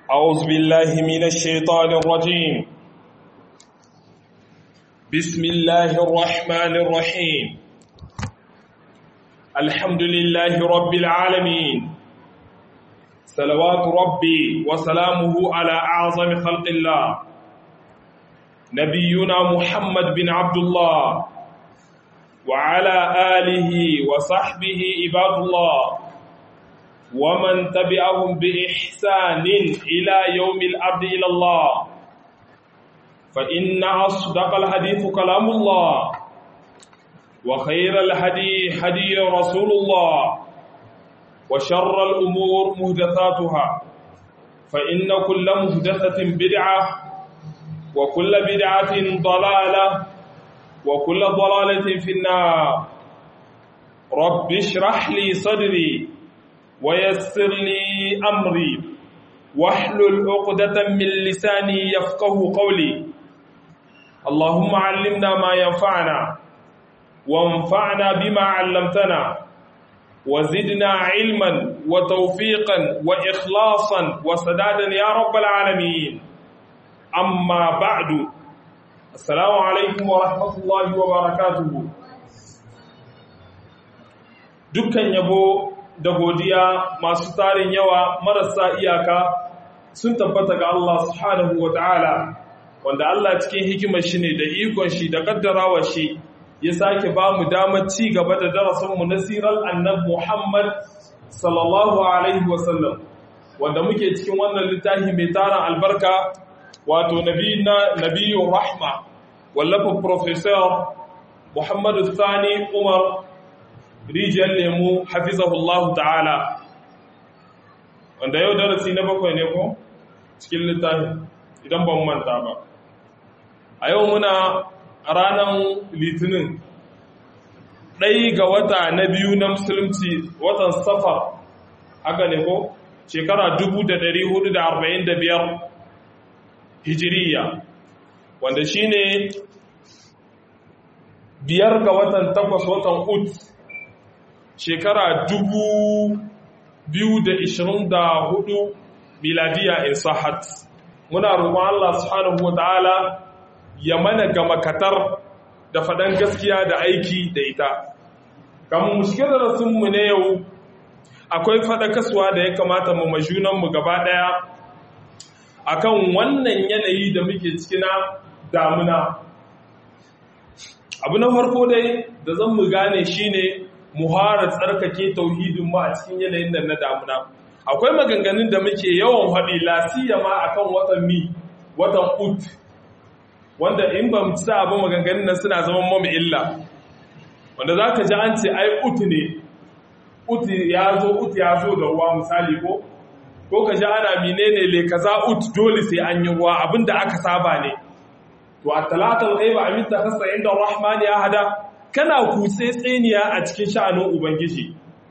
أعوذ بالله من الشيطان الرجيم بسم الله الرحمن الرحيم الحمد لله رب العالمين صلوات ربي وسلامه على أعظم خلق الله نبينا محمد بن عبد الله وعلى آله وصحبه عباد الله ومن تبعهم بإحسان إلى يوم الأرض إلى الله فإن أصدق الحديث كلام الله وخير الهدي هدي رسول الله وشر الأمور مهدثاتها فإن كل مهدثة بدعة وكل بدعة ضلالة وكل ضلالة في النار رب اشرح لي صدري ويسر لي أمري واحلل عقدة من لساني يفقه قولي اللهم علمنا ما ينفعنا وانفعنا بما علمتنا وزدنا علما وتوفيقا وإخلاصا وسدادا يا رب العالمين أما بعد السلام عليكم ورحمة الله وبركاته dukkan yabo da godiya masu tarin yawa marasa iyaka sun tabbata ga Allah subhanahu wa ta'ala wanda Allah cikin hikimar shi ne da ikon shi da kaddarawa shi ya sake ba mu damar ci gaba da darasinmu na sirar annab Muhammad sallallahu alaihi wasallam wanda muke cikin wannan littafi mai tarin albarka wato nabiyu rahma wallafa professor Muhammadu Sani Umar rijiyar lemu hafizahullahu ta'ala wanda yau darasi na bakwai ne ko cikin littafi idan ban manta ba a yau muna ranar litinin ɗai ga wata na biyu na musulunci watan safar haka ne ko shekara 1445 hijiriya wanda shine biyar ga watan takwas watan ut shekara dubu biyu da ishirin da hudu miladiya in sahat muna roƙon Allah subhanahu wa ta'ala ya mana ga makatar da faɗan gaskiya da aiki da ita kamar mushkil rasunmu ne yau akwai faɗakaswa da ya kamata mu majunanmu gaba ɗaya akan wannan yanayi da muke cikina damuna abu na farko dai da zan mu gane shine muhara tsarkake tauhidin mu a cikin yanayin nan na damuna akwai maganganun da muke yawan haɗi lasiya ma akan watan mi watan ut wanda in ba mu ci abin maganganun nan suna zaman mamu illa wanda za ka ji an ce ai ut ne ut ya zo ut ya zo da ruwa misali ko ko ka ji ana menene le kaza ut dole sai an yi ruwa abinda aka saba ne to a talatal ghaiba aminta khassa inda rahman ya hada kana kutse tseniya a cikin sha'anin ubangiji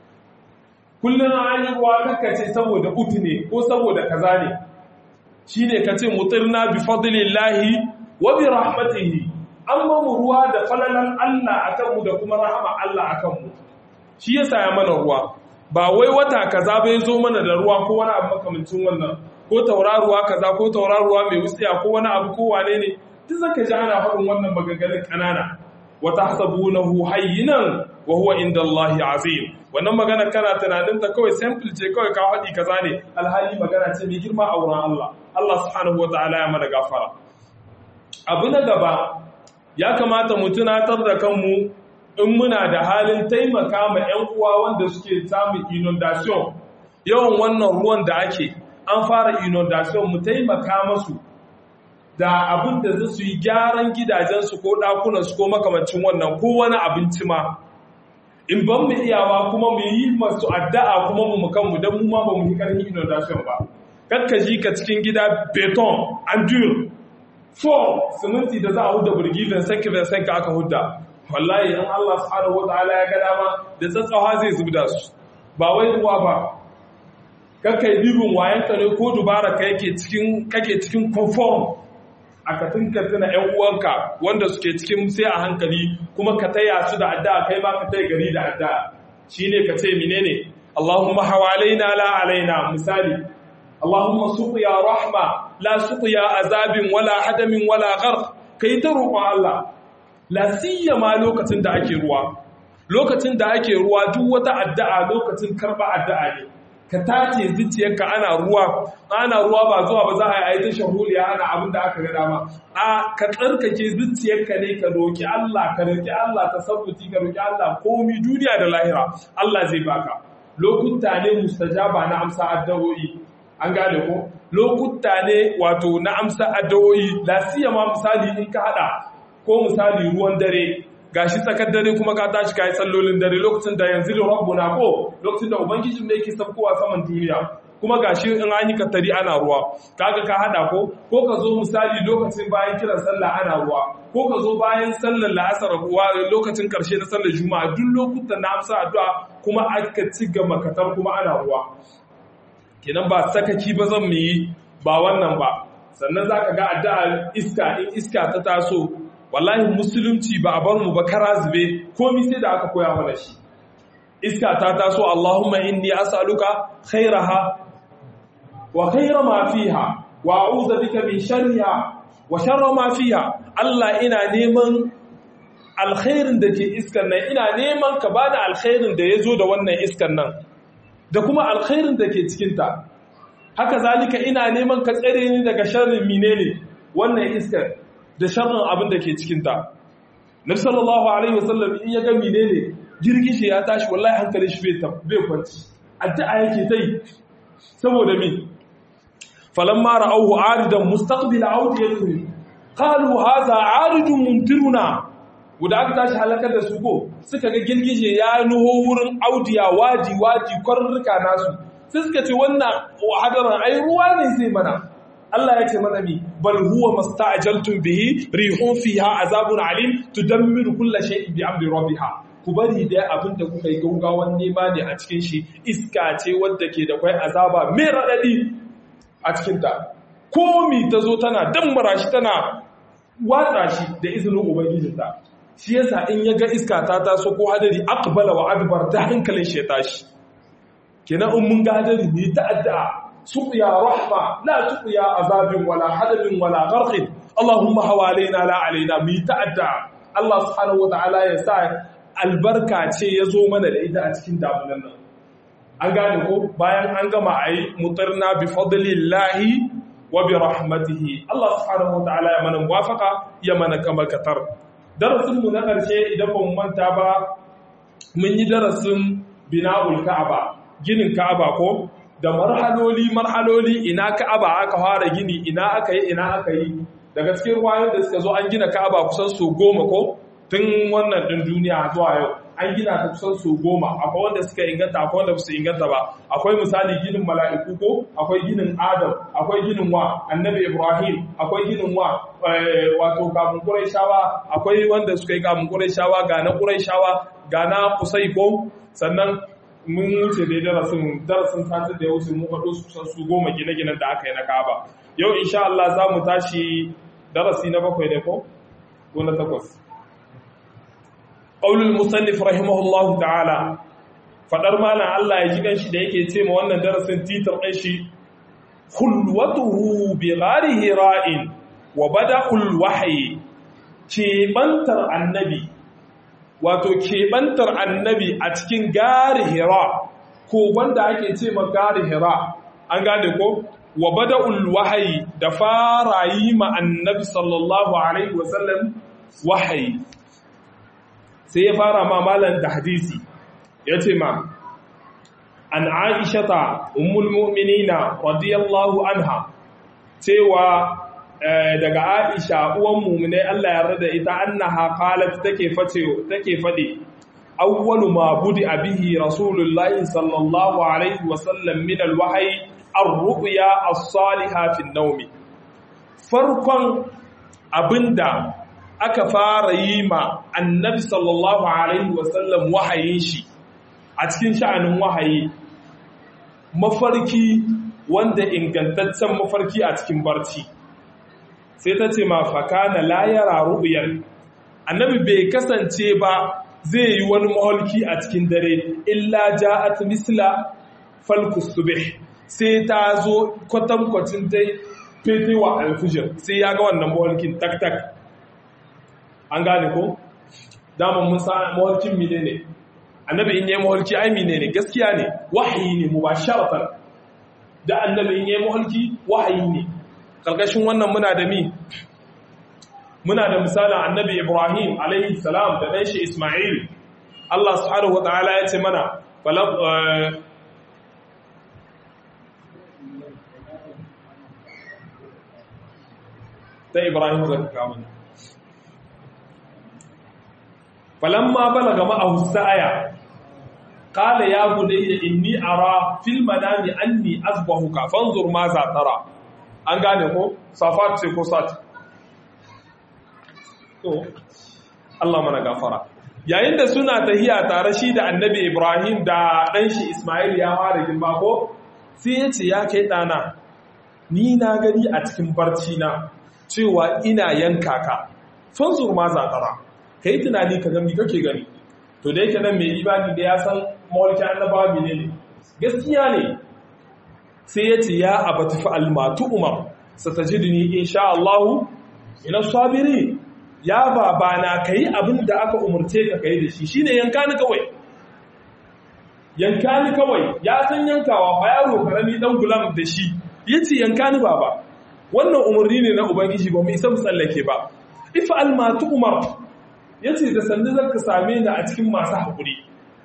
kullun an yi ruwa kakkace saboda utu ne ko saboda kaza ne shine kace mutirna bi fadlillahi wa bi rahmatihi amma mu ruwa da falalan Allah akan mu da kuma rahama Allah akan mu shi yasa ya mana ruwa ba wai wata kaza bai zo mana da ruwa ko wani abu makamancin wannan ko tauraruwa kaza ko tauraruwa mai wutsiya ko wani abu ko wane ne duk zaka ji ana faɗin wannan maganganun kanana wa tahsabunahu hayyinan wa huwa inda Allahi azim wannan magana kana tunanin ta kawai simple ce kawai ka faɗi kaza ne alhali magana ce mai girma a wurin Allah Allah subhanahu wataala ya mana gafara abu na gaba ya kamata mu tunatar da kanmu in muna da halin taimaka ma 'yan uwa wanda suke samun inundation yawan wannan ruwan da ake an fara inundation mu taimaka masu da abin da za su yi gyaran gidajensu ko ɗakunansu ko makamancin wannan ko wani abinci ma in ban mu iyawa kuma mu yi masu addu'a kuma mu kanmu don mu ma ba mu yi ƙarfi inundation ba kakka ji ka cikin gida beton andur four siminti da za a huda burgi vincent vincent ka aka huda wallahi in Allah subhanahu wataala ya ga dama da tsatsawa zai zubda su ba wai ruwa ba kakka yi bibin wayanka ne ko dubara ka yake cikin kake cikin conform a ka tunka tuna ‘yan uwanka wanda suke cikin sai a hankali kuma ka taya su da addu'a kai ma ka taya gari da addu'a shi ne ka ce menene Allahumma hawalaina la alaina misali Allahumma suqiya rahma la suqiya azabin wala hadamin wala gharq kai ta roƙon Allah la siyama lokacin da ake ruwa lokacin da ake ruwa duk wata addu'a lokacin karba addu'a ne ka tace zuciyarka ana ruwa ana ruwa ba zuwa ba za a yi ta shahuliya ana abin da aka ga dama a ka tsarkake zuciyarka ne ka roki Allah ka roki Allah tasabbuti ka roki Allah komi duniya da lahira Allah zai baka lokuta ne mustajaba na amsa addu'o'i an gane ko lokuta ne wato na amsa addu'o'i la siyama misali in ka hada ko misali ruwan dare gashi tsakar dare kuma ka tashi kai sallolin dare lokacin da yanzu rabbuna ko lokacin da ubangijin da yake sabkowa saman duniya kuma gashi in an yi kattari ana ruwa kaga ka hada ko ko ka zo misali lokacin bayan kiran sallah ana ruwa ko ka zo bayan sallar la'asar ruwa lokacin karshe na sallar juma'a duk lokutan na amsa addu'a kuma aka ci gaba katar kuma ana ruwa kenan ba sakaki ba zan mu yi ba wannan ba sannan zaka ga addu'a iska in iska ta taso wallahi musulunci ba a bar mu ba kara zube komai sai da aka koya mana shi iska ta taso Allahumma inni as'aluka khairaha wa khaira ma fiha wa a'udhu bika min sharriha wa sharra ma fiha Allah ina neman alkhairin da ke iskan nan ina neman ka bada alkhairin da yazo da wannan iskan nan da kuma alkhairin da ke cikin ta haka zalika ina neman ka tsare ni daga sharrin menene wannan iskar da sharrin abin da ke cikinta. Nabi sallallahu Alaihi wasallam in ya gami ne ne girgishe ya tashi wallahi hankali shi bai kwanci. Addu'a yake ta yi, saboda mi, falon mara auhu aridan mustaqbil audi ya tuni, kalu haza aridun muntiruna, guda aka tashi halakar da su ko suka ga girgishe ya nuho wurin audiya waji waji kwarurruka nasu, sai suka ce wannan hadarin ai ruwa ne zai mana. Allah ya ce mana mi bal huwa masta'jaltum bihi rihun fiha azabun alim tudammiru kulla shay'in bi amri rabbiha ku bari da abin da kuka yi gaugawan nema ne a cikin shi iska ce wadda ke da kwai azaba mai radadi a cikin ta komi ta zo tana dammara shi tana watsa shi da izinin ubangijinta shi yasa in ya ga iska ta taso ko hadari aqbala wa adbar da hankalin shi ya tashi kenan in mun ga hadari ne ta addu'a سقيا رحمة لا تقيا عذاب ولا حدب ولا غرق اللهم حوالينا لا علينا ميتأدع الله سبحانه وتعالى يسعى albarka ce ya zo mana da ita a cikin damunan nan an gane ko bayan an gama a yi mutarna bi fadlillahi wa bi rahmatihi Allah subhanahu wa ta'ala ya mana muwafaka ya mana kama katar darasin mu na karshe idan ba mu manta ba mun yi darasin bina'ul ka'aba ginin ka'aba ko da marhaloli marhaloli ina ka'aba aka fara gini ina aka yi ina aka yi daga cikin ruwayoyin da suka zo an gina ka'aba kusan su goma ko tun wannan din duniya zuwa yau an gina ta kusan su goma akwai wanda suka inganta akwai wanda su inganta ba akwai misali ginin mala'iku ko akwai ginin adam akwai ginin wa annabi ibrahim akwai ginin wa wato kamun quraishawa akwai wanda suka yi kamun quraishawa ga na quraishawa ga na kusai ko sannan mun wuce dai darasin darasin satin da ya wuce mun faɗo su su goma gine-ginen da aka yi na Ka'aba yau insha Allah za mu tashi darasi na bakwai ne ko ko na takwas qaulul musannif rahimahullahu ta'ala fadar malam Allah ya ji ganshi da yake ce ma wannan darasin titar ɗin shi khulwatuhu bi ghari hira'in wa bada'ul wahyi keɓantar annabi wato keɓantar annabi a cikin gari hira ko wanda ake ce ma gari hira an gane ko wa bada'ul wahayi da fara yi ma annabi sallallahu alaihi wasallam wahayi sai ya fara ma malan da hadisi ya ce ma an aishata ummul mu'minina radiyallahu anha cewa daga Aisha uwan mu'mine Allah ya rada ita annaha qalat take face take fade awwalu ma budi bihi rasulullahi sallallahu alaihi wasallam min alwahyi ar-ru'ya as-salihah fi an-nawm farkon abinda aka fara yi ma annabi sallallahu alaihi wasallam wahayin shi a cikin sha'anin wahayi mafarki wanda ingantaccen mafarki a cikin barci sai ta ce ma fakana la yara ru'yar annabi bai kasance ba zai yi wani maholki a cikin dare illa ja'at misla falkus subh sai ta zo kwatankwacin dai fetewa alfijir sai ya ga wannan mawalkin tak-tak an gane ko? daman mun sa mawalkin mine ne annabi in yi mawalki ai mine ne gaskiya ne wahayi ne mu ba sharafar da annabi in yi mawalki wahayi ne ƙarƙashin wannan muna da mi muna da misalin annabi ibrahim alaihi salam da ɗan shi ismail allah subhanahu wa ta'ala ya ce mana ta Ibrahim da ka kawo ne. Falamma balaga ma'ahu sa'aya, qala ya bunayya inni ara fil manami anni azbahuka fanzur ma za tara. An gane ko? Safat ce ko sat. To, Allah mana gafara. Yayin da suna tahiya tare shi da Annabi Ibrahim da ɗan shi Ismail ya fara girma ko? Sai ya ce ya kai ɗana, ni na gani a cikin barci na cewa ina yanka ka fanzur ma za tara ka yi tunani ka gami kake gani to da yake nan mai ibani da ya san mawalkin annabawa mene ne gaskiya ne sai ya ce ya abata fi almatu umar satajidni insha Allahu ina sabiri ya babana kai abin da aka umurce ka kai da shi shine yanka ni kawai yanka ni kawai ya san yankawa ba yaro karami dan gulam da shi yace yanka ni baba wannan umarni ne na ubangiji ba mu isa mu tsallake ba ifa almatu umar yace da sanda zaka same ni a cikin masu hakuri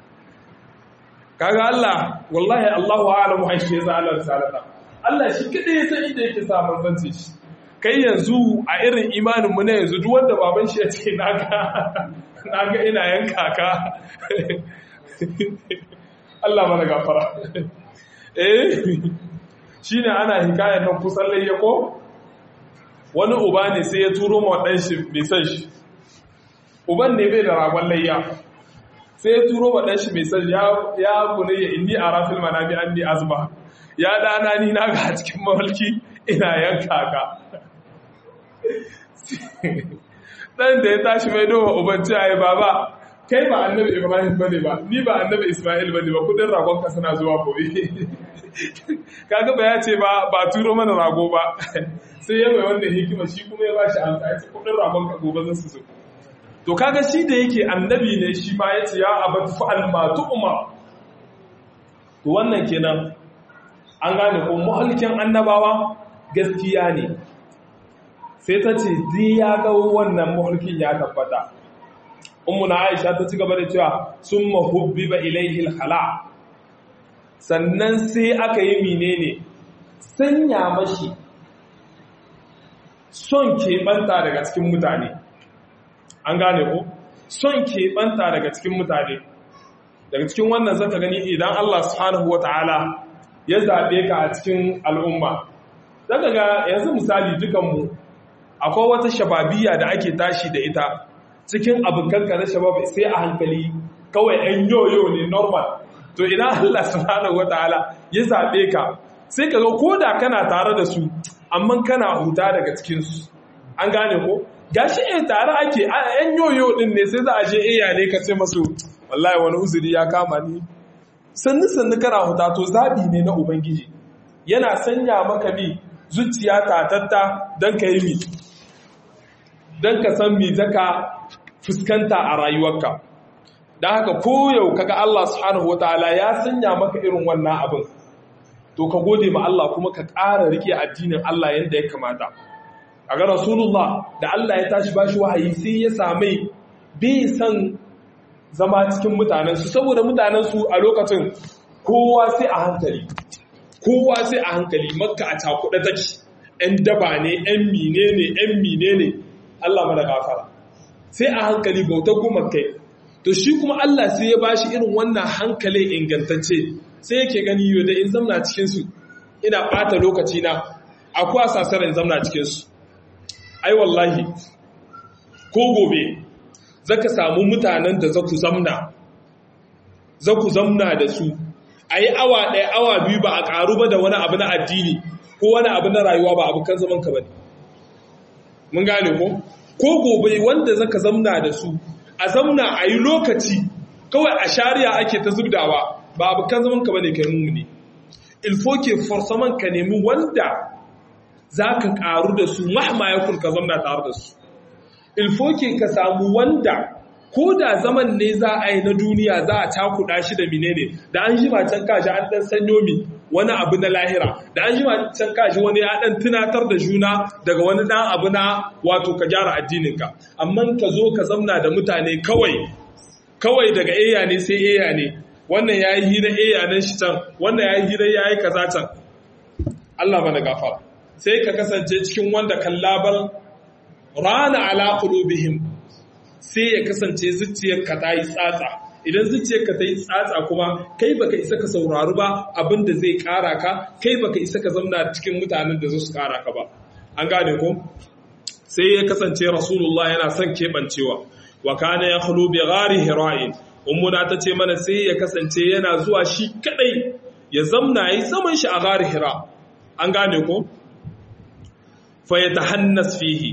kaga Allah wallahi Allahu a'lamu haishi ya zala risalata Allah shi kada ya san inda yake sa manzanci shi kai yanzu a irin imanin mu na yanzu duk wanda baban shi ya ce naga naga ina yanka ka Allah mana gafara eh shine ana hikayar nan kusan layya ko wani uba ne sai ya turo ma ɗan shi mai san shi uban ne bai da ragon layya sai ya turo ma ɗan shi mai san ya kune ya inni a rafil manami an ni azba ya dana ni na ga cikin mawalki ina yanka ka ɗan da ya tashi mai doma uban ce ai baba kai ba annabi ibrahim bane ba ni ba annabi isma'il bane ba kudin ragon ka suna zuwa gobe kaga ba ya ce ba ba turo mana rago ba sai ya mai wanda hikima shi kuma ya bashi an kai kudin ragon ka gobe zan su so to kaga shi da yake annabi ne shi ma yace ya abat fa'al ma tu'ma to wannan kenan an gane ko muhalkin annabawa gaskiya ne sai ta ce di ya ga wannan muhalkin ya tabbata ummuna aisha ta ci gaba da cewa summa hubbiba ilayhi al-khala' sannan sai aka yi menene sanya mashi son keɓanta daga cikin mutane an gane ko son keɓanta daga cikin mutane daga cikin wannan zaka gani idan Allah subhanahu wata'ala ya zaɓe ka a cikin al'umma zaka ga yanzu misali dukanmu akwai wata shababiya da ake tashi da ita cikin abokanka na shabab sai a hankali kawai ɗan yoyo ne normal to ina Allah subhanahu wataala ya zabe ka sai ka ga koda kana tare da su amma kana huta daga cikin su an gane ko gashi eh tare ake yan yoyo din ne sai za a je iya ne ka ce masu wallahi wani uzuri ya kama ni sannu sannu kana huta to zabi ne na ubangiji yana sanya maka bi zuciya tatatta dan ka yi mi dan ka san mi zaka fuskanta a rayuwarka don haka koyau kaga Allah subhanahu wataala ya sanya maka irin wannan abin to ka gode ma Allah kuma ka ƙara rike addinin Allah yadda ya kamata a ga rasulullah da Allah ya tashi bashi wahayi sai ya same bai san zama cikin mutanensu saboda mutanensu a lokacin kowa sai a hankali kowa sai a hankali makka a cakuɗa take ‘yan daba ne ‘yan mine ne ‘yan mine ne Allah mana gafara sai a hankali bautar goma kai to shi kuma Allah sai ya bashi irin wannan hankalin ingantacce sai yake gani yau da in zamna cikinsu ina ɓata lokaci na akwai sasar in zamna cikinsu ai wallahi ko gobe zaka samu mutanen da zaku zamna zaku zamna da su a yi awa ɗaya awa biyu ba a ƙaru ba da wani abu na addini ko wani abu na rayuwa ba abu kan zaman ka ba ne mun gane ko ko gobe wanda zaka zamna da su a zamna a yi lokaci kawai a shari'a ake ta zubdawa ba abu kan zaman ka bane kai mummuni ilfoke forsaman ka nemi wanda za ka ƙaru da su mahma ya ka zamna tare da su ilfoke ka samu wanda ko da zaman ne za a yi na duniya za a cakuɗa shi da menene da an jima can kashi an ɗan sanyo mi wani abu na lahira da an jima can kashi wani ya ɗan tunatar da juna daga wani ɗan abu na wato ka gyara addininka amma ka zo ka zamna da mutane kawai kawai daga eya ne sai eya ne wannan ya yi hira eya nan shi can wannan ya yi hira ya yi kaza can Allah mana gafara sai ka kasance cikin wanda kallabal rana ala qulubihim sai ya kasance zuciyarka ta yi tsatsa idan zuciyarka ta yi tsatsa kuma kai baka isa ka saurari ba abin da zai kara ka kai baka isa ka zamna cikin mutanen da su kara ka ba an gane ko sai ya kasance rasulullah yana son keɓancewa wa kana ya khulu bi ghari hira'in ummuna ta ce mana sai ya kasance yana zuwa shi kadai ya zamna yi zaman shi a ghari hira an gane ko fa yatahannas fihi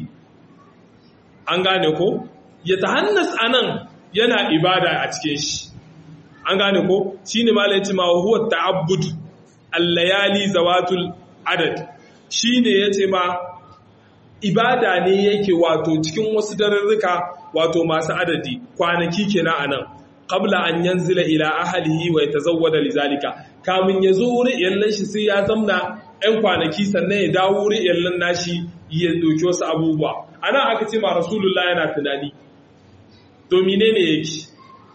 an gane ko ya tahannas anan yana ibada a cikin shi an gane ko shine malai ce ma huwa ta'abbud al-layali zawatul adad shine yace ma ibada ne yake wato cikin wasu dararruka wato masu adadi kwanaki kenan anan qabla an yanzila ila ahlihi wa yatazawwada lizalika kamin ya zo wurin iyallan shi sai ya zamna ɗan kwanaki sannan ya dawo wurin iyallan nashi ya doki wasu abubuwa ana aka ce ma rasulullah yana tunani domine ne yake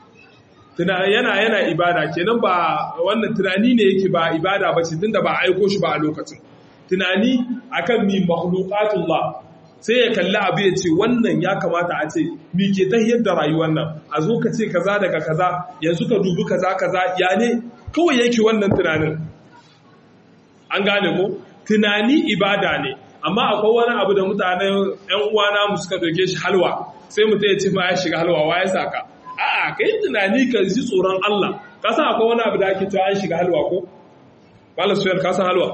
yana yana ibada kenan ba wannan tunani ne yake ba ibada ba ce tunda ba aiko shi ba a lokacin tunani akan mi makhluqatullah sai ya kalli abu ya ce wannan ya kamata a ce mi ke tahiyar da rayuwar nan a zo ka ce kaza daga kaza yanzu ka dubi kaza kaza ya ne kawai yake wannan tunanin an gane ko tunani ibada ne amma akwai wani abu da mutanen yan uwana mu suka doke shi halwa sai mutum ya ce ma ya shiga halwa wa ya saka a'a kai tunani ka ji tsoron Allah ka san akwai wani abu da ake cewa an shiga halwa ko malam suyar ka san halwa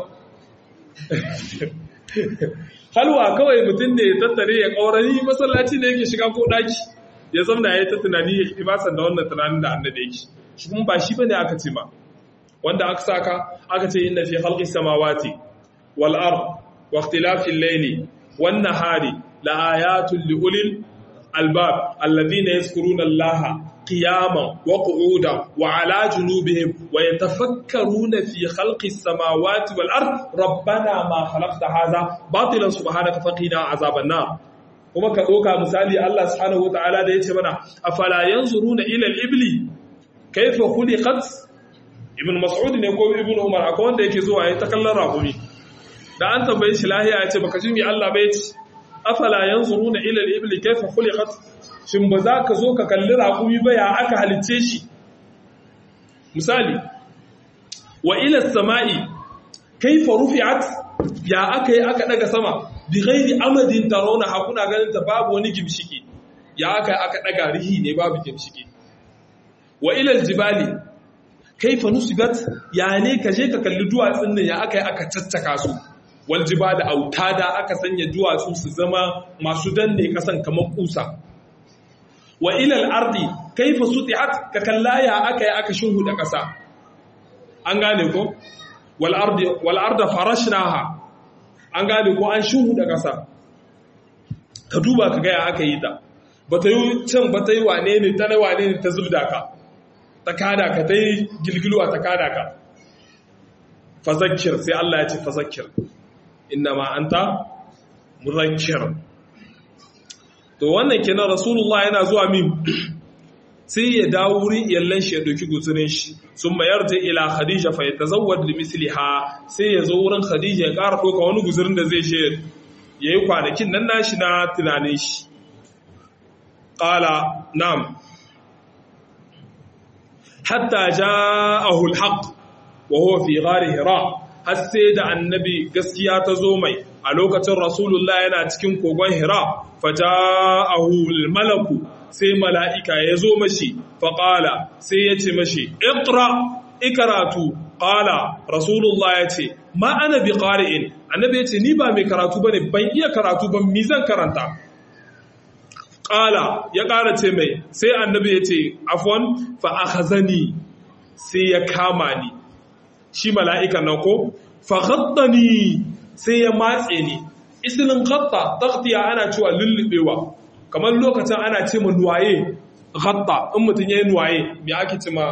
halwa kawai mutum ne ya tattare ya kaurari masallaci ne yake shiga ko daki ya zamna ya ta tunani ya yi basan da wannan tunanin da annabi yake shi kuma ba shi bane aka ce ma wanda aka saka aka ce inna fi khalqis samawati wal ard wa ikhtilafil layli wan nahari la ayatul li ulil albab alladhina yazkuruna allaha قياما وقعودا وعلى جنوبهم ويتفكرون في خلق السماوات والأرض ربنا ما خلقت هذا باطلا سبحانك فقنا عذاب النار kuma ka ɗauka misali Allah subhanahu wa ta'ala da ya ce mana afala yanzuruna ila al-ibli kayfa khuliqat ibn mas'ud ne ko ibn umar akwai wanda yake zuwa ya ta kallon rakumi da an tambaye shi lahiya ya ce baka ji mi Allah bai ce afala yanzuruna ila al-ibli kayfa khuliqat shin ba za ka zo ka kalli raƙumi ba ya aka halicce shi misali wa ila sama'i kaifa rufi'at ya aka yi aka daga sama bi ghairi amadin tarawna hakuna ganin ta babu wani gimshiki ya aka yi aka daga rihi ne babu gimshiki wa ila aljibali kaifa nusibat ya ne ka je ka kalli duwatsun nan ya aka yi aka caccaka su wal jibali autada aka sanya duwatsu su zama masu danne kasan kamar kusa wa ilal ardi kaifa sutihat ka kallaya aka yi aka shuhuda ƙasa an gane ko wal ardi wal arda farashnaha an gane ko an shuhuda ƙasa ka duba ka ga ya aka yi ta bata yi can bata yi wane ne ta na wane ne ta zubda ka ta kada ka ta yi gilgilwa ta kada ka fazakir sai Allah ya ce fazakir innama anta muzakkir to wannan kenan rasulullah yana zuwa min sai ya dawo wurin iyallan shi ya doki gutsurin shi sun mayar ta ila khadija fa yatazawwad li misliha sai ya zo wurin khadija ya ƙara doka wani guzurin da zai she yayi kwanakin nan nashi na tunanin shi qala na'am hatta ja'ahu al-haqq wa huwa fi ghari hira har sai da annabi gaskiya ta zo mai a lokacin rasulullah yana cikin kogon hira faja'ahu malaku sai mala'ika ya zo mashi faƙala sai ya ce mashi iqra ikaratu ƙala rasulullah ya ce ma ana bi ƙari'in annabi ya ce ni ba mai karatu ba ne ban iya karatu ban mi zan karanta ƙala ya ƙara ce mai sai annabi ya ce afon fa'akazani sai ya kama ni shi mala'ikan nan ko faghattani sai ya matse ni isilin ghatta taghtiya ana cewa lullubewa kamar lokacin ana ce ma nuwaye ghatta in mutum yayi nuwaye me ake ce ma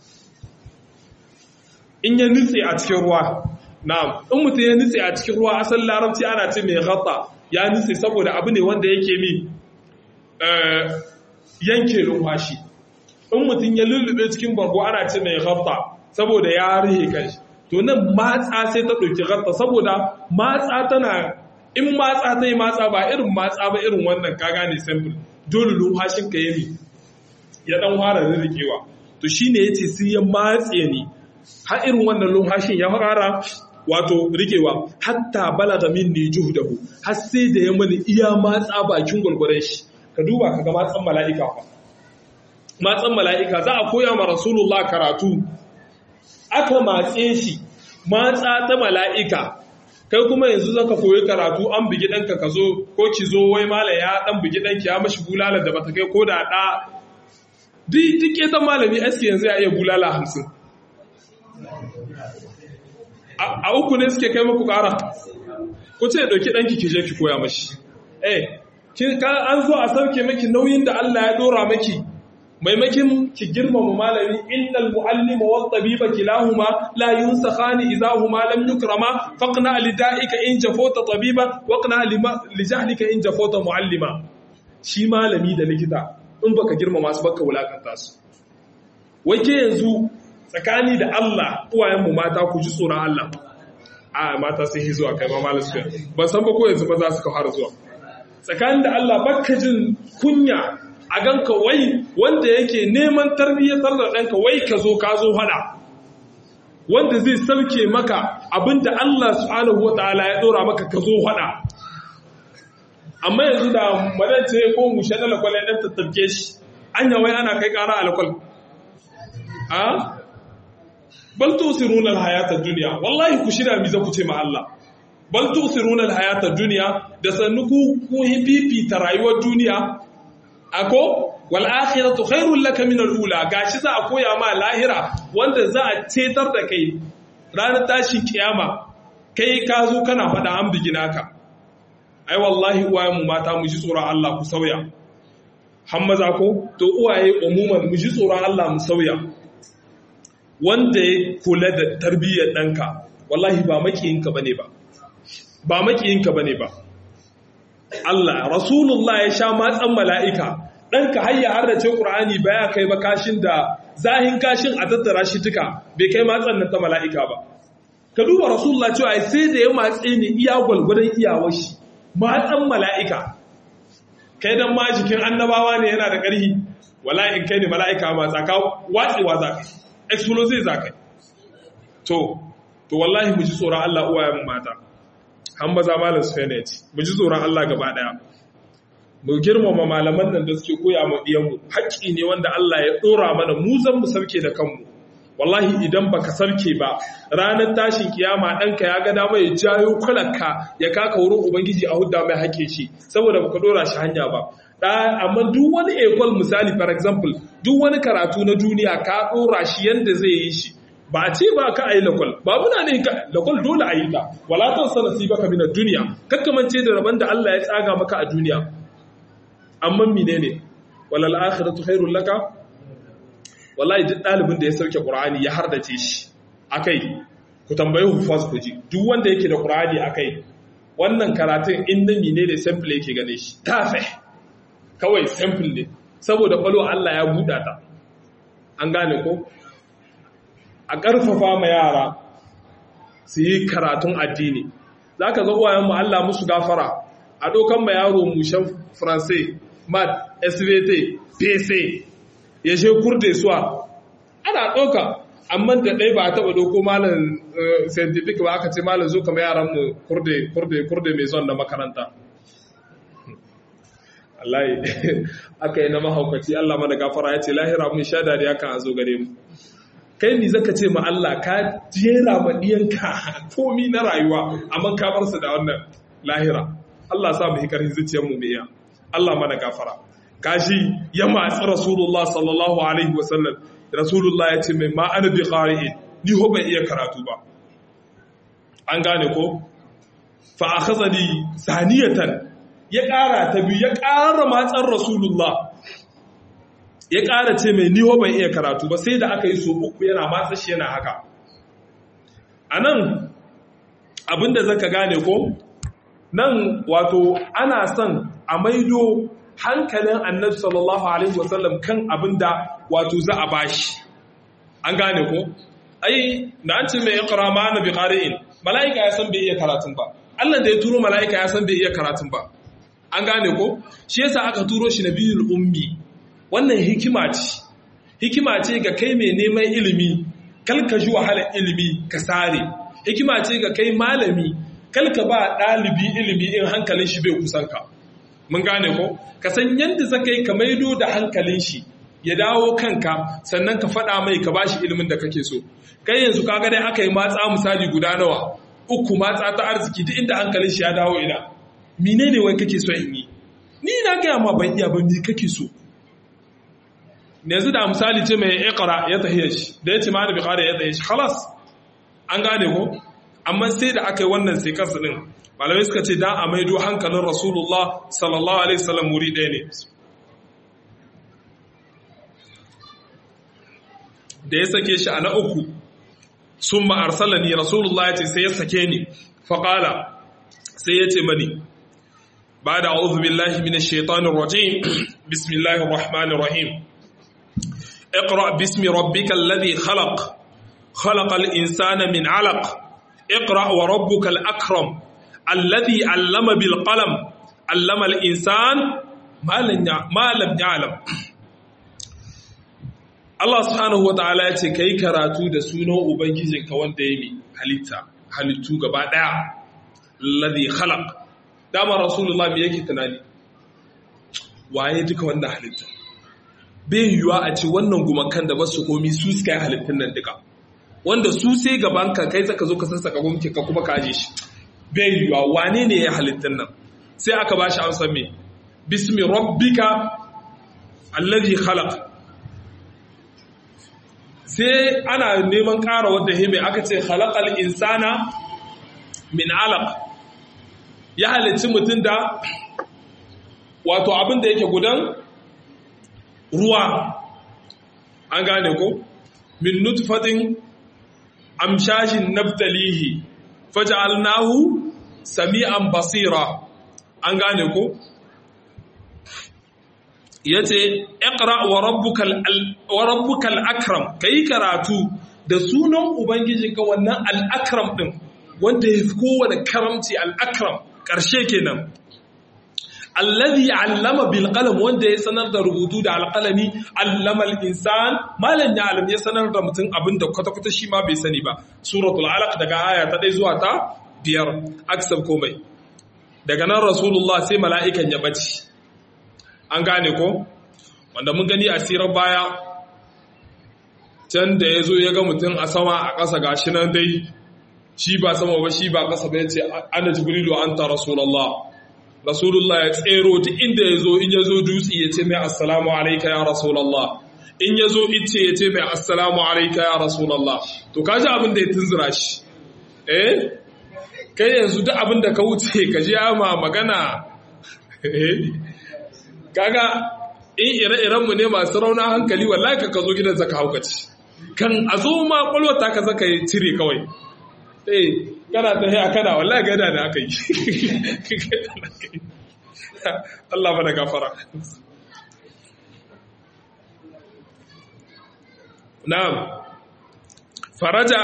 in ya nutse a cikin ruwa na'am in mutum ya nutse a cikin ruwa asal larabci ana ce mai ghatta ya nutse saboda abu ne wanda yake mi yanke lumfashi in mutum ya lullube cikin bargo ana ce mai ghatta saboda ya rihe kanshi to nan matsa sai ta ɗauki ghatta saboda matsa tana in matsa ta yi matsa ba irin matsa ba irin wannan ka gane simple dole lumfashin ka yi ya dan fara rikewa to shine yace sai ya matse ni har irin wannan lumfashin ya fara wato rikewa hatta balaga minni juhdahu har sai da ya mani iya matsa bakin gurguren shi ka duba kaga matsan mala'ika fa matsan mala'ika za a koya ma rasulullah karatu aka matse shi matsa ta mala'ika kai kuma yanzu zaka koyi karatu an bugi danka ka zo ko ki zo wai mala ya dan bugi danki ya mashi bulala da bata kai ko da da duk duk ta malami aski yanzu ya iya bulala hamsin a uku ne suke kai maku ƙara ku ce ɗauki ɗanki ki je ki koya mashi eh an zo a sauke maki nauyin da Allah ya ɗora maki maimakin ki girmama malami innal muallima wat tabiba kilahuma la yunsakhani idza huma lam yukrama faqna lida'ika in jafota tabiba waqna li jahlika in jafota muallima shi malami da likita in baka girmama su baka wulakanta su wai ke yanzu tsakani da Allah uwayenmu mata ku ji tsoron Allah a mata sai zuwa kai ma malam su ban san ba ko yanzu ba za su ka fara zuwa tsakani da Allah baka jin kunya a ganka wai wanda yake neman tarbiyyatar da ɗanka wai ka zo ka zo hada wanda zai sauke maka abinda Allah subhanahu wataala ya dora maka ka zo hada amma yanzu da madance ko mushe na lakwal ya ɗan tattabke shi anya wai ana kai ƙara a lakwal a bal tusiruna alhayata dunya wallahi ku shirya mi za ku ce ma Allah bal tusiruna alhayata dunya da sannu ku ku hipipi ta rayuwar duniya ako wal akhiratu khairul laka min alula gashi za a koya ma lahira wanda za a cetar da kai ranar tashin kiyama kai ka zo kana faɗa an bigina ka ai wallahi uwayen mu mata mu ji tsoron Allah ku sauya hammaza ko to uwaye umuman mu ji tsoron Allah mu sauya wanda ya kula da tarbiyyar ɗanka wallahi ba makiyinka ba ne ba ba makiyinka ba ne ba Allah rasulullah ya sha matsan mala'ika ɗanka hayya har da ce ƙur'ani ba ya kai ba kashin da zahin kashin a tattara shi duka bai kai matsan nan ta mala'ika ba ka duba rasulullah cewa sai da ya matse ni iya gwalgwadon iyawar shi matsan mala'ika kai dan ma jikin annabawa ne yana da ƙarhi wala in kai ne mala'ika ma tsaka watsewa za ka explosive za ka to to wallahi mu ji tsoron Allah uwayen mata an maza malam sphenet mu ji tsoron Allah gaba daya mu girmama malaman nan da suke koya mu diyanmu haƙƙi ne wanda Allah ya dora mana mu zan mu sauke da kanmu wallahi idan baka sarke ba ranar tashin kiyama ɗanka ya ga dama ya jayo kwalanka ya kaka wurin ubangiji a hudda mai haƙe shi saboda baka dora shi hanya ba amma duk wani ekol misali for example duk wani karatu na duniya ka dora shi yanda zai yi shi ba a ce ba ka a yi lakwal ba muna ne lakwal dole a yi ta walatan sanasi baka mina duniya kakkamance da rabon da Allah ya tsaga maka a duniya amma mine ne walal akhiratu khairul laka wallahi duk ɗalibin da ya sauke qur'ani ya hardace shi akai ku tambayi hufaz ku ji duk wanda yake da qur'ani akai wannan karatun inda mine ne sample yake gane shi tafih kawai simple ne saboda kwallo Allah ya buɗa ta an gane ko a ƙarfafa ma yara su yi karatun addini za ka ga uwayenmu Allah musu gafara a ɗaukan ma yaro mushen faransai mat svt pc ya she kurde suwa ana ɗauka amma da ɗai ba a taɓa ɗauko malam scientific ba aka ce malam zo kama yaranmu kurde kurde kurde mai zon na makaranta Allah aka yi na mahaukaci Allah mana gafara ya ce lahira mun sha dariya kan a zo gare mu kai mi zaka ce ma Allah ka jera ma diyanka komi na rayuwa amma ka bar su da wannan lahira Allah sa mu hikarin zuciyar mu iya Allah mana gafara kashi ya matsi Rasulullah sallallahu alaihi wasallam Rasulullah ya ce mai ma ana bi qari'in ni ho bai iya karatu ba an gane ko fa akhazani saniyatan ya ƙara ta biyu ya ƙara matsar rasulullah ya ƙara ce mai niho bai iya karatu ba sai da aka yi so uku yana matsa shi yana haka a nan abinda zaka gane ko nan wato ana son a maido hankalin annabi sallallahu alaihi wasallam kan abinda wato za a bashi an gane ko ai da an ce mai iqra ma na biqari'in mala'ika ya san bai iya karatun ba Allah da ya turo mala'ika ya san bai iya karatun ba an gane ko shi yasa aka turo shi nabiyul ummi wannan hikima ce hikima ce ga kai mai neman ilimi kalka ji wahalar ilimi ka sare hikima ce ga kai malami kalka ba ɗalibi ilimi in hankalin shi bai kusan ka mun gane ko ka san yadda zaka yi ka maido da hankalin shi ya dawo kanka sannan ka faɗa mai ka bashi ilimin da kake so kai yanzu kaga dai aka yi matsa misali guda nawa uku matsa ta arziki duk inda hankalin shi ya dawo ina mine ne wai kake so in yi ni na gaya ma ban iya ba ni kake so yanzu da misali ce mai ikra ya tahiya shi da ya ce ma da bikara ya tahiya shi halas an gane ko amma sai da aka yi wannan sai kansu din malamai suka ce dan a maido hankalin rasulullah sallallahu alaihi wasallam wuri ɗaya ne da ya sake shi a na uku sun ma'arsalani rasulullah ya ce sai ya sake ni faƙala sai ya ce mani ba da auzu billahi min shaitanin rajim bismillahir rahmanir rahim اقرأ باسم ربك الذي خلق خلق الإنسان من علق اقرأ وربك الأكرم الذي علم بالقلم علم الإنسان ما لم يعلم Allah subhanahu wata'ala ya ce ka yi karatu da sunan Ubangijinka wanda ya yi halitta, halittu gaba ɗaya, ladhi khalaq dama Rasulullah me yake tunani, waye duka wannan halitta. Bai yiwuwa a ce wannan gumakan da basu komi su suka yi halittun nan duka, wanda su sai gaban ka kai zaka zo ka sassaka gumke ka kuma ka aje shi. Bai yiwuwa wane ne ya halittun nan? Sai aka ba shi amsa me? Bismi rabbika alladhi khalaq sai ana neman ƙara wadda hime aka ce halakal insana min alaq ya halicci mutum da wato abin da yake gudan ruwa an gane ko min nutfatin amshashin naftalihi faj'alnahu sami'an basira an gane ko ya ce ƙara wa rabbukal akram ka yi karatu da sunan ubangijinka wannan al'akram ɗin wanda ya fi kowane karamci al'akram ƙarshe kenan alladhi allama bil qalam wanda ya sanar da rubutu da alqalami allama al insan malan ya alam ya sanar da mutum abin da kwata kwata shi ma bai sani ba suratul alaq daga aya ta 1 zuwa ta biyar aksab komai daga nan rasulullah sai mala'ikan ya bace an gane ko wanda mun gani a sirar baya can da ya zo ya ga mutum a sama a ƙasa ga shi nan dai shi ba sama ba shi ba ƙasa ba ya ce ana jibrilu an ta rasulallah rasulullah ya tsero ta inda ya zo in ya zo dutse ya ce mai assalamu alaika ya rasulallah in ya zo ice ya ce mai assalamu alaika ya rasulallah to ka ji abin da ya tunzura shi eh kai yanzu duk abin da ka wuce ka ji ma magana kaga in ire-irenmu ne masu rauna hankali wallahi ka zo gidan zaka haukaci kan a zo ma kwalwata ka zaka yi cire kawai eh kana ta haya kana wallahi gada da aka yi Allah bada gafara na'am faraja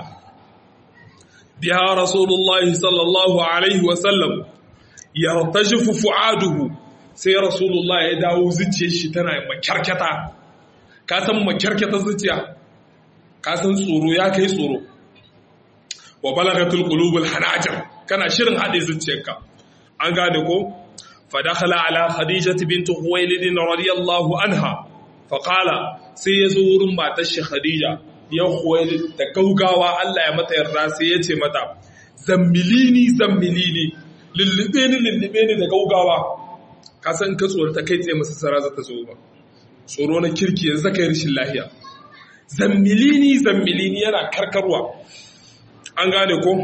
biha rasulullahi sallallahu alaihi wasallam yartajifu fu'aduhu sai rasulullah ya dawo zuciyar shi tana makyarkyata ka san makyarkyata zuciya ka san tsoro ya kai tsoro wa balagatul qulubul hanajir kana shirin hade zuciyarka an gane ko fa dakhala ala khadijah bint khuwailid radiyallahu anha fa qala sai yazo wurin matar shi khadija ya khuwailid da gaugawa Allah ya mata yarda sai ya ce mata zammilini zammilini lullube ni lullube ni da gaugawa ka san ka tsoro ta kai tsaye masa sara za ta zo ba tsoro na kirki yanzu ka yi rashin lahiya zammilini zammilini yana karkarwa an gane ko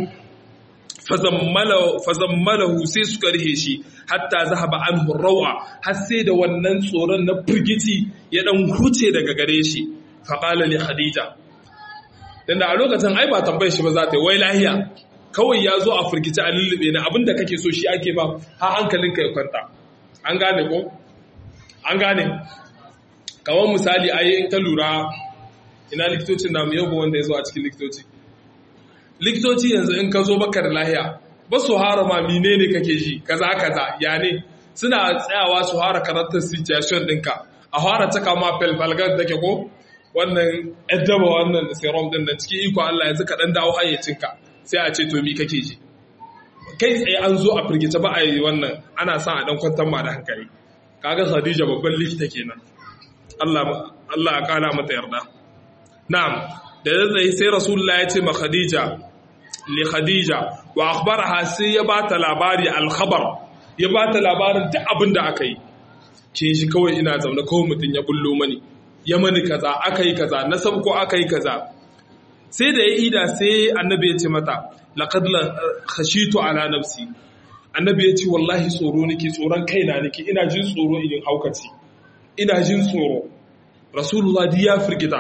fazammalahu sai suka rihe shi hatta zahaba anhu rawa har sai da wannan tsoron na firgici ya dan huce daga gare shi faqala li khadija dan da a lokacin ai ba tambayar shi ba za ta yi wai lahiya kawai ya zo a firgici a lullube na abinda kake so shi ake ba ha hankalinka ya kwanta an gane ko an gane kamar misali ayi in ka lura ina likitocin namu yau wanda ya zo a cikin likitoci likitoci yanzu in ka zo baka da lahiya ba su hara ma mine ne kake ji kaza kaza ya ne suna tsayawa su hara karantar situation ɗinka a hara caka ma felfalgar da ke ko wannan ɗaddaba wannan serum ɗin da cikin iko Allah yanzu ka ɗan dawo hayyacinka sai a ce to mi kake ji kai tsaye an zo a firgice ba a yi wannan ana sa a ɗan kwantar ma da hankali kaga Khadija babban likita kenan Allah Allah ya kara mata yarda na'am da zai sai rasulullah ya ce ma Khadija li Khadija wa akhbaraha sai ya bata labari al-khabar ya bata labarin duk abin da aka yi kin shi kawai ina zaune kawai mutun ya bullo mani ya mani kaza aka yi kaza na sabko aka yi kaza sai da ya ida sai annabi ya ce mata laqad khashitu ala nafsi annabi ya ce wallahi tsoro nake tsoron kaina nake ina jin tsoro idan haukaci ina jin tsoro rasulullah di ya firgita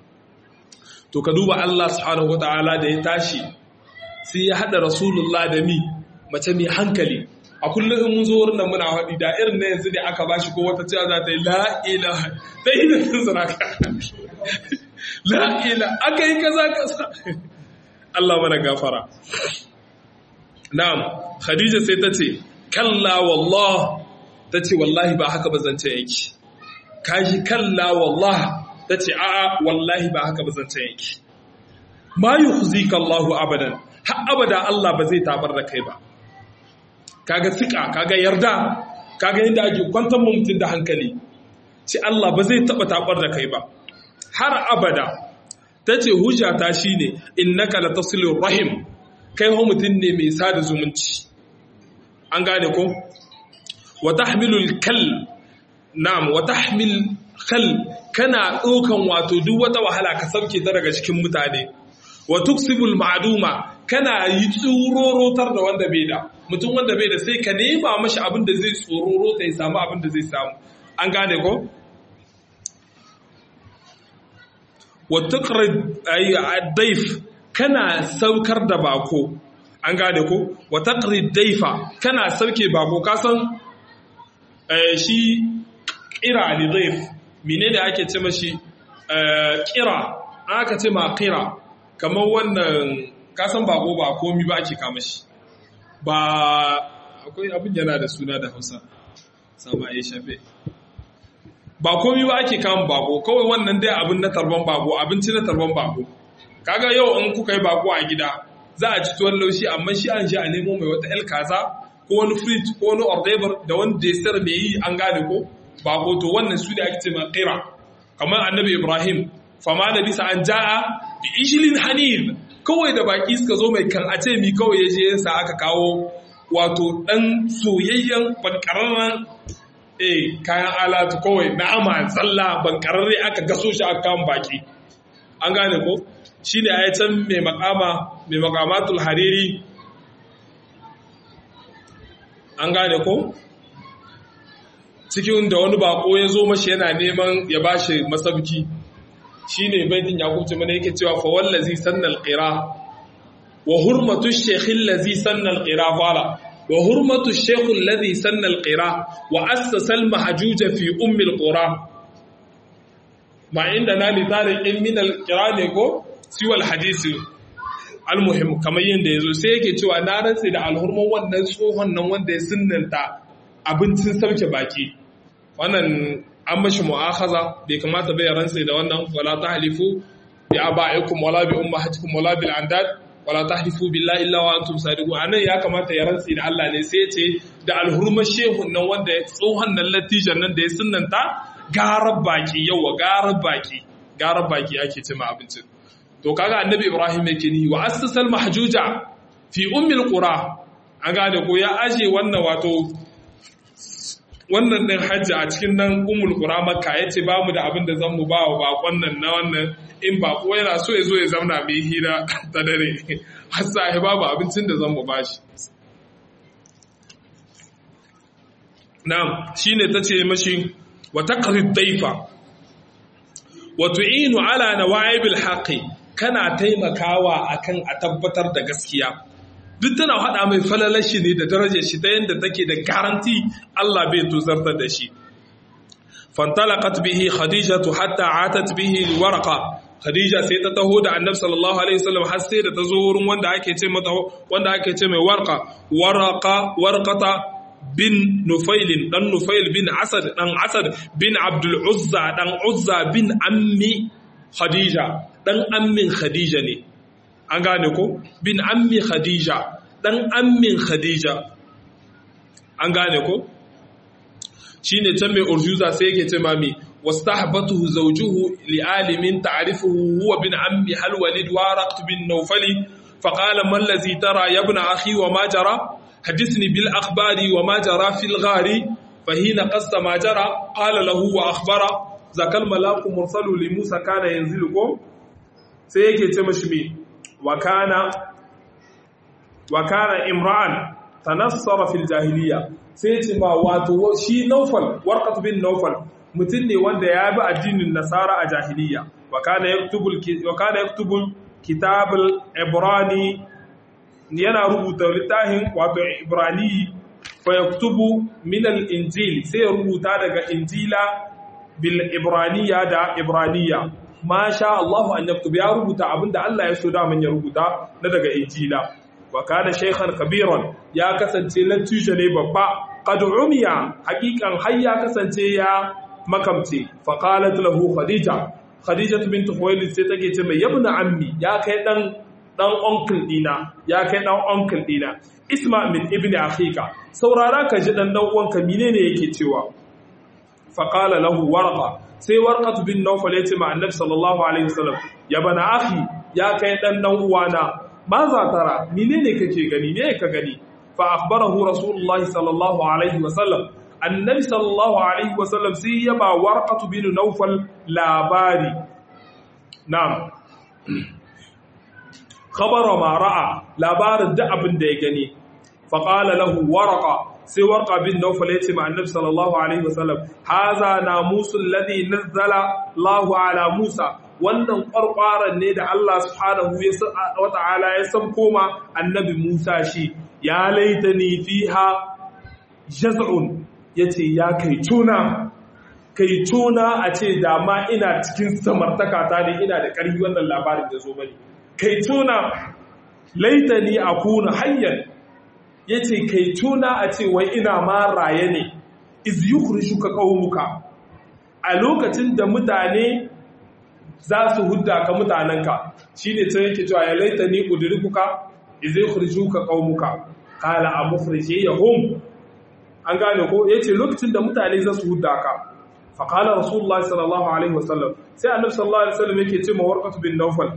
to ka duba Allah subhanahu wataala da ya tashi sai ya hada rasulullah da mi mace mai hankali a kullum in mun zo wurin nan muna haɗi da irin na yanzu ne aka bashi ko wata cewa za ta yi la ilaha ta yi da sun saraka la ilaha aka yi kaza kaza Allah mana gafara na'am khadija sai ta ce kalla wallah ta ce wallahi ba haka ba zance yake kaji kalla wallah ta ce a'a wallahi ba haka ba zance yake ma yukhzika Allahu abadan har abada Allah ba zai tabar da kai ba kaga sika kaga yarda kaga yadda ake kwantar mutum da hankali ce Allah ba zai taba tabar da kai ba har abada tace hujjata shine innaka latasilu rahim kai ho mutum ne mai sada zumunci an gane ko wa tahmilul kal na'am wa tahmil kal kana ɗaukan wato duk wata wahala ka sauke ta daga cikin mutane wa tuksibul ma'duma kana yi tsurorotar da wanda bai da mutum wanda bai da sai ka nema mashi abin da zai tsororo ta ya samu abin da zai samu an gane ko wa tuqrid ay daif kana saukar da bako an gane ko wa taqrid daifa kana sauke bako ka san shi qira li daif menene ake ce mashi qira aka ce ma qira kamar wannan kasan bako ba komi ba ake kama shi ba akwai abin yana da suna da hausa sama ya shafe ba komi ba ake kama bako kawai wannan dai abin na tarban bako abinci na tarban bako kaga yau in kuka yi bako a gida za a ci tuwon laushi amma shi an shi a nemo mai wata el kaza ko wani frit ko wani ordebar da wani destar mai yi an gane ko bako to wannan su ne ake ce ma kira kamar annabi ibrahim fama da bisa an ja'a bi ishilin hanif kawai da baki suka zo mai kan a ce mi kawai ya je yasa aka kawo wato dan soyayyen bankararren eh kayan alatu kawai na'ama tsalla bankararre aka gaso shi aka kan baki an gane ko shine ayi can mai makama mai makamatul hariri an gane ko cikin da wani bako ya zo mashi yana neman ya bashi masabki shi ne baitin yakubci mana yake cewa fa wallazi sannal qira wa hurmatu shaykh allazi sannal qira fala wa hurmatu shaykh allazi sannal qira wa assasa al mahjuja fi ummi al qura ma inda na li tariqin min al qira ne ko siwa al hadisi al muhim kamar yanda yazo sai yake cewa na rantsi da alhurman wannan tsohon nan wanda ya sunnanta abincin sauke baki wannan an mashi mu'akhaza bai kamata bai rantsa da wannan wala tahlifu bi aba'ikum wala bi ummahatikum wala bil andad wala tahlifu billahi illa wa antum sadiqun anan ya kamata ya rantsa da Allah ne sai ce da alhurma shehun nan wanda ya tsohon nan latijan nan da ya sunnanta garar baki yawa garar baki garar baki ake ce ma abincin to kaga annabi Ibrahim yake ni wa assasal mahjuja fi ummil qura an gane ko ya aje wannan wato wannan ɗin hajji a cikin nan umul ƙura maka ya ce ba mu da abin da zan mu ba wa bakon nan na wannan in ba ko yana so ya zo ya zamna mai hira ta dare har sai babu abincin da zan mu bashi na'am shine tace mashi wa taqrid daifa wa tu'inu ala nawa'ibil haqqi kana taimakawa akan a tabbatar da gaskiya duk tana hada mai falalar shi ne da darajar shi ta yanda take da garanti Allah bai tuzartar da shi fantalaqat bihi khadijatu hatta atat bihi warqa khadija sai ta taho da annabi sallallahu alaihi wasallam har sai da ta zo wurin wanda ake ce mata wanda ake ce mai warqa warqa warqata bin nufailin dan nufail bin asad dan asad bin abdul uzza dan uzza bin ammi khadija dan ammin khadija ne an gane ko bin ammi khadija dan ammin khadija an gane ko shine can mai urjuza sai yake ce mami wastahbatuhu zawjuhu li alimin ta'rifuhu huwa bin ammi hal walid waraq bin nawfali faqala man allazi tara ya ibn akhi wa ma jara حدثني بالأخبار وما جرى في الغار فهنا قصد ما جرى قال له وأخبر ذاك الملاك مرسل لموسى كان ينزلكم سيكي تمشمي وكان وكان امرأ تنصر في الجاهلية سيتي ما واتو شي نوفل ورقة بن نوفل mutum ne wanda ya bi addinin nasara a jahiliya wa kana yaktubu kitabul ibrani yana rubuta littafin wato ibrani fa yaktubu min al-injil sai ya rubuta daga injila bil ibraniya da ibraniya ma sha Allah an yaktub ya rubuta abinda Allah ya so da man ya rubuta na daga injila wa kana shaykhan kabiran ya kasance latija ne babba qad umiya haqiqan har ya kasance ya makamce fa qalat lahu khadija khadija bint khuwailid sai take ce mai yabna ammi ya kai dan dan uncle dina ya kai dan uncle dina isma min ibni akhika saurara ka ji dan dan uwanka menene yake cewa fa qala lahu warqa sai warqat bin nawfal yace ma annabi sallallahu alaihi wasallam ya bana akhi ya kai dan dan uwana ma za tara menene kake gani ne ka gani fa akhbarahu rasulullahi sallallahu alaihi wasallam annabi sallallahu alaihi wasallam sai ya ba warqat bin nawfal labari na'am khabara ma ra'a labarin da abin da ya gani faqala lahu warqa sai warqa bin nawfal yace ma annabi sallallahu alaihi wasallam haza namusul ladhi nazzala Allahu ala Musa wannan ƙwarƙwaran ne da Allah subhanahu wa ta'ala ya san koma annabi Musa shi ya laitani fiha jaz'un yace ya kai tuna kai tuna a ce dama ina cikin samartaka ta ne ina da ƙarfi wannan labarin da zo bane kai tuna laitani akuna hayyan yace kai tuna a ce wai ina ma raye ne iz yukhrijuka qaumuka a lokacin da mutane za su hudda ka mutanenka shine sai yake cewa ya laitani udrikuka iz yukhrijuka qaumuka qala amukhrijiyahum an gane ko yace lokacin da mutane za su hudda ka fa qala rasulullahi sallallahu alaihi wasallam sai annabi sallallahu alaihi wasallam yake ce ma warqatu bin nawfal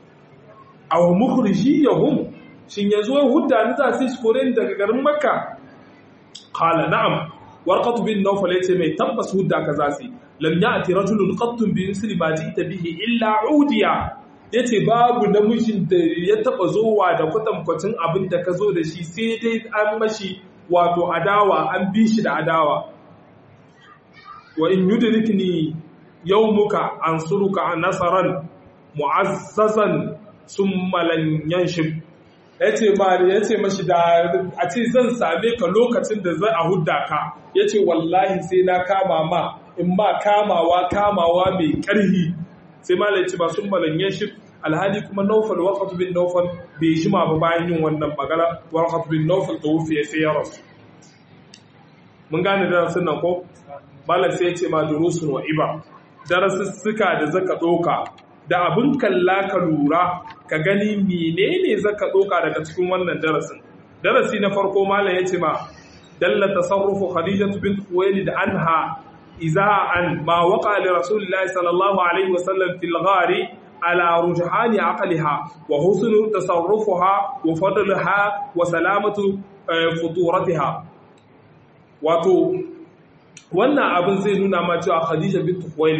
aw mukhrijiyahum shin yanzu wai hudda ni za su kore ni daga garin makka qala na'am warqatu bin nawfal yace mai tabbas hudda ka za su lam ya'ti rajulun qattun bi misli ma ji'ta bihi illa udiya yace babu namijin da ya taba zowa da kwatankwacin abin da ka zo da shi sai dai an mashi wato adawa an bi shi da adawa wa in yudrikni yawmuka ansuruka nasaran mu'azzazan summa lan yanshib yace ba yace mashi da a ce zan same ka lokacin da zai a hudda ka yace wallahi sai na kama ma in ma kamawa kamawa mai karhi sai malai ce ba summa lan yanshib alhali kuma naufal warqat bin naufal bai jima ba bayan yin wannan magana warqat bin naufal da wufiya sai ya rasu mun gane darasin nan ko malam sai ya ce ma durusun wa iba darasussuka da zaka doka da abin kalla ka lura ka gani menene zaka doka daga cikin wannan darasin darasi na farko malam ya ce ma dalla tasarrufu khadijatu bint khuwailid anha iza'an ma waqa li rasulillahi sallallahu alaihi wasallam fil ghari على رجحان عقلها وحسن تصرفها وفضلها وسلامة فطورتها wato wannan abin zai nuna ma cewa Khadija bint Khuwailid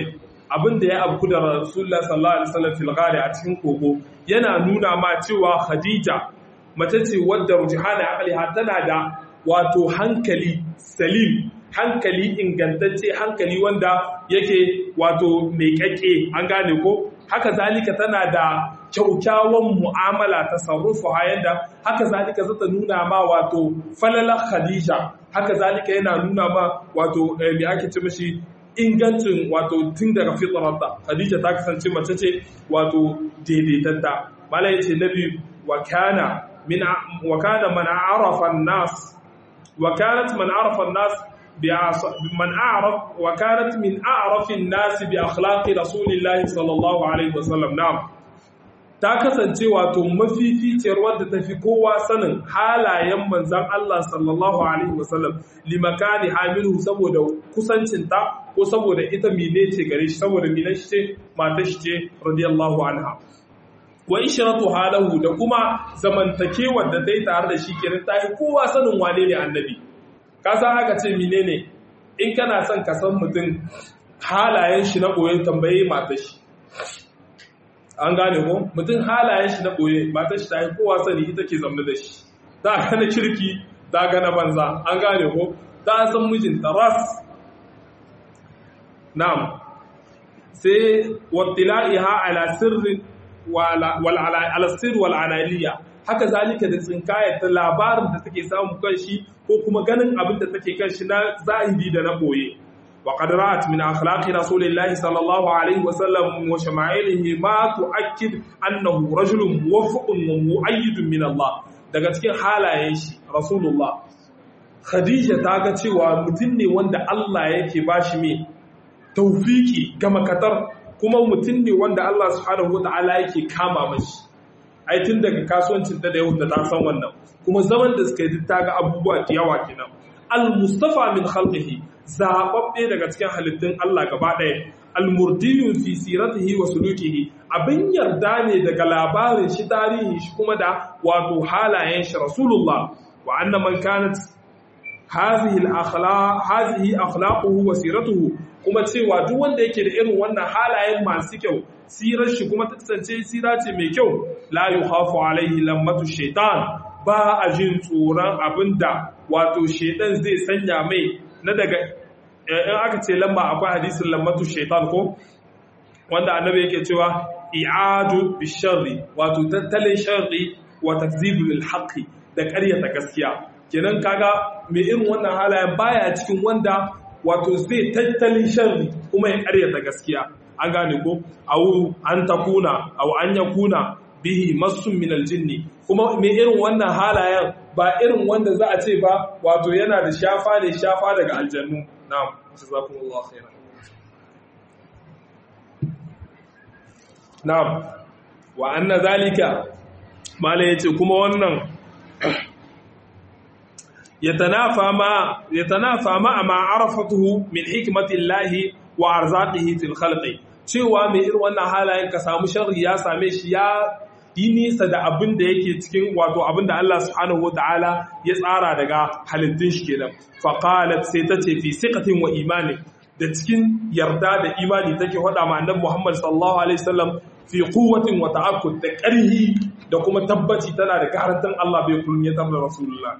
abin da ya abku da rasulullah sallallahu alaihi wasallam fil ghari a cikin kogo yana nuna ma cewa khadija mace ce wadda rujhana aqliha tana da wato hankali salim hankali ingantacce hankali wanda yake wato mai kake an gane ko haka zalika tana da kyaukyawan mu'amala ta sarrufu yanda haka zalika zata nuna ma wato falalar khadija haka zalika yana nuna ma wato me ake ce mishi ingancin wato tun daga fitrarta khadija ta kasance mace ce wato daidaitatta mala yace nabi wa kana min wa kana man arafa an-nas wa kanat man arafa an-nas من أعرف وكانت من أعرف الناس بأخلاق رسول الله صلى الله عليه وسلم نعم ta kasance wato mafificiyar wadda ta fi kowa sanin halayen manzan Allah sallallahu Alaihi wasallam limakani hamilu saboda kusancinta ko saboda ita mine ce gare shi saboda mine shi ce mata shi ce radiyallahu anha wa ishiratu halahu da kuma zamantakewar da ta yi tare da shi kenan ta yi kowa sanin wane ne annabi ka san aka ce menene in kana son ka san mutum halayen shi na ɓoye tambaye mata shi an gane ko mutum halayen shi na ɓoye mata shi ta yi kowa sani ita ke zamne da shi ta gane kirki ta gane banza an gane ko ta san mijinta ras na'am sai wattila'iha ala sirrin wal ala sirr wal analiya haka zalika da tsinkayar ta labarin da take samu kan shi ko kuma ganin abin da take kan shi na zahiri da na boye wa qad ra'at min akhlaqi rasulillahi sallallahu alaihi wa sallam wa shama'ilihi ma tu'akkid annahu rajulun muwaffiqun wa mu'ayyidun min Allah daga cikin halayen shi rasulullah khadija ta ga cewa mutum ne wanda Allah yake bashi me tawfiki ga makatar kuma mutum ne wanda Allah subhanahu wa ta'ala yake kama mashi ai tun daga kasuwancin ta da yau da ta san wannan kuma zaman da suka yi ta ga abubuwa da yawa kenan al-mustafa min khalqihi zababbe daga cikin halittun Allah gaba ɗaya al-murdiyu fi siratihi wa sulukihi abin yarda ne daga labarin shi tarihi shi kuma da wato halayen shi rasulullah wa anna man kanat hadhihi al-akhlaq hadhihi akhlaquhu wa siratuhu kuma cewa duk wanda yake da irin wannan halayen masu kyau sirar shi kuma ta kasance sira ce mai kyau la yukhafu alaihi lammatu shaitan ba a jin tsoron abinda wato shaitan zai sanya mai na daga in aka ce lamba akwai hadisin lammatu shaitan ko wanda annabi yake cewa i'adu bisharri wato tattalin sharri wa takzibul haqqi da ƙaryata gaskiya kenan kaga mai irin wannan halayen baya cikin wanda wato zai tattalin sharri kuma ya ƙaryata gaskiya an gane ko au an takuna au an yakuna bihi masun min aljinni kuma me irin wannan halayen ba irin wanda za a ce ba wato yana da shafa ne shafa daga aljannu na'am jazakumullahu khairan na'am wa anna zalika mala yace kuma wannan yatanafa ma yatanafa ma ma arafatuhu min hikmatillahi wa arzaqihi fil khalqi cewa mai irin wannan halayen ka samu sharri ya same shi ya yi nisa da abin da yake cikin wato abin da Allah subhanahu wataala ya tsara daga halittun shi kenan fa qalat sai ta ce fi siqatin wa imani da cikin yarda da imani take faɗa ma annabi Muhammad sallallahu alaihi wasallam fi quwwatin wa ta'akkud da ƙarhi da kuma tabbaci tana da garantin Allah bai kullum ya tabbata rasulullah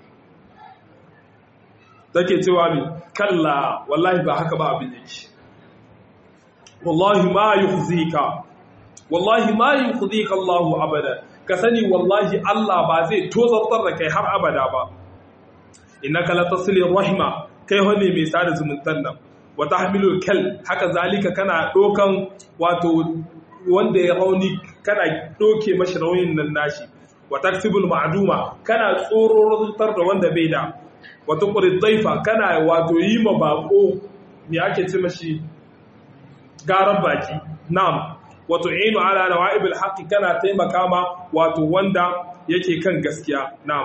take cewa mi kalla wallahi ba haka ba abin yake wallahi ma yukhzika wallahi ma yukhzika Allah abada ka sani wallahi Allah ba zai tozartar da kai har abada ba innaka la tasilir rahima kai wane mai sada zumuntan nan wa tahmilul kal haka zalika kana dokan wato wanda ya rauni kana doke mashi raunin nan nashi wa taksibul ma'duma kana tsororantar da wanda bai da wa tuqrid daifa kana wato yi ma bako me ake ce mashi garan baki na'am wa tu'inu ala nawa'ibil haqqi kana taimaka ma wato wanda yake kan gaskiya na'am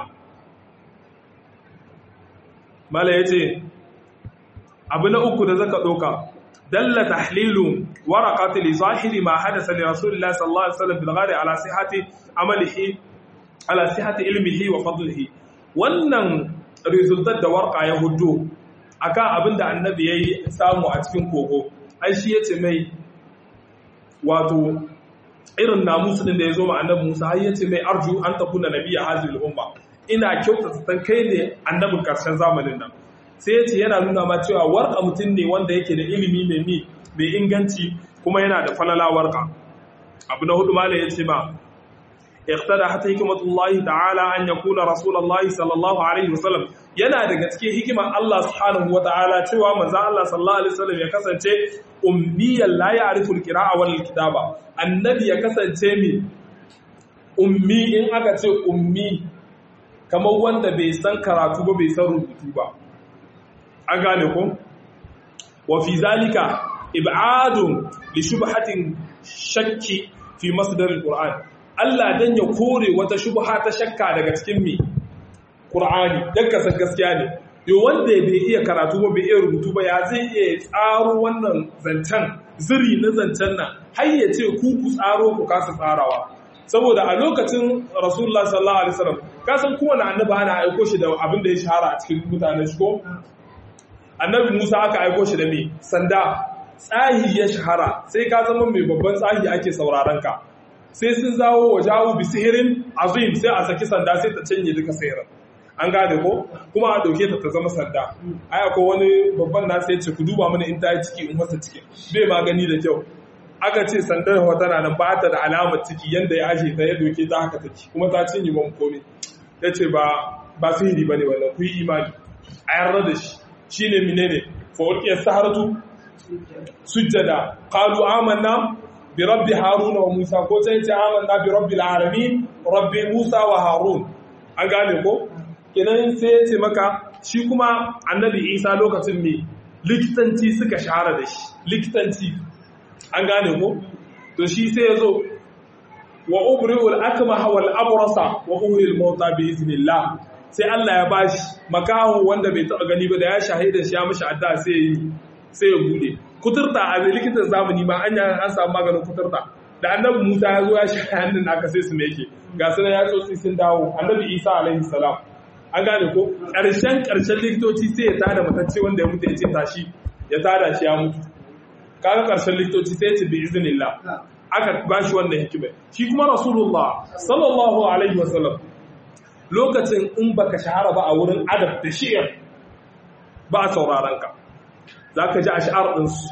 mala yace abu na uku da zaka doka dalla tahlilu waraqati li zahiri ma hadatha li rasulillahi sallallahu alaihi wasallam bil ghari ala sihhati amalihi ala sihhati ilmihi wa fadlihi wannan resultat da warqa ya hudu akan abinda annabi yayi samu a cikin kogo ai shi yace mai wato irin namusu din da ya zo ma annabi Musa har yace mai arju an takuna nabiyya hazil umma ina kyautata san kai ne annabin karshen zamanin nan sai yace yana nuna ma cewa warka mutum ne wanda yake da ilimi mai mi mai inganci kuma yana da falala warka abu na hudu malai yace ma اقتدى حتى حكمة الله تعالى أن يكون رسول الله صلى الله عليه وسلم yana daga cikin hikimar Allah subhanahu wa ta'ala cewa manzon Allah sallallahu alaihi wasallam ya kasance ummiyan la ya'rifu al-qira'a wal kitaba annabi ya kasance mi ummi in aka ce ummi kamar wanda bai san karatu ba bai san rubutu ba an gane ko wa fi zalika ib'adun li shubhatin shakki fi masdar al-qur'an Allah dan ya kore wata shubha ta shakka daga cikin mi Qur'ani dan kasan gaskiya ne yo wanda bai iya karatu ba bai iya rubutu ba ya zai iya tsaro wannan zancen ziri na zancen nan har ya ce ku ku tsaro ku kasa tsarawa saboda a lokacin Rasulullah sallallahu alaihi wasallam ka san kowanne annabi ana aiko shi da abin da ya shahara a cikin mutanen shi ko annabi Musa aka aiko shi da me sanda tsahi ya shahara sai ka zama mai babban tsahi ake sauraron ka sai sun zawo wa jawo bi sihirin azim sai a saki sanda sai ta canye duka sihirin an gane ko kuma a dauke ta ta zama sanda ai akwai wani babban na sai ce ku duba mana in ta yi ciki in wasa ciki bai magani da kyau aka ce sandar wa tana nan ba ta da alamar ciki yanda ya ashe ta ya doke ta haka take kuma ta cinye mun komai ya ce ba ba sihiri bane wannan ku yi imani a yarda da shi shine menene fa ulqiya saharatu sujjada qalu amanna bi rabbi haruna wa musa ko sai ce amanna bi rabbil alamin rabbi musa wa harun an gane ko kenan sai ya ce maka shi kuma annabi isa lokacin me likitanci suka shahara da shi likitanci an gane ko to shi sai ya zo wa ubri'ul akmaha wal abrasa wa uhyil mauta bi iznillah sai Allah ya bashi makaho wanda bai taba gani ba da ya shahida shi ya mishi adda sai ya yi sai ya bude kuturta a likitan zamani ma an an samu maganin kuturta da annabi Musa ya zo ya shi hannun naka sai su me yake ga sunan ya tsotsi sun dawo annabi Isa alaihi salam an gane ko ƙarshen ƙarshen likitoci sai ya tada matacce wanda ya mutu ya ce tashi ya tada shi ya mutu kaga ƙarshen likitoci sai ya ce bi iznillah aka bashi wannan hikimai shi kuma rasulullah sallallahu alaihi wasallam lokacin in baka shahara ba a wurin adab da shi'ar ba a sauraron ka za ka ji ash'ar ɗinsu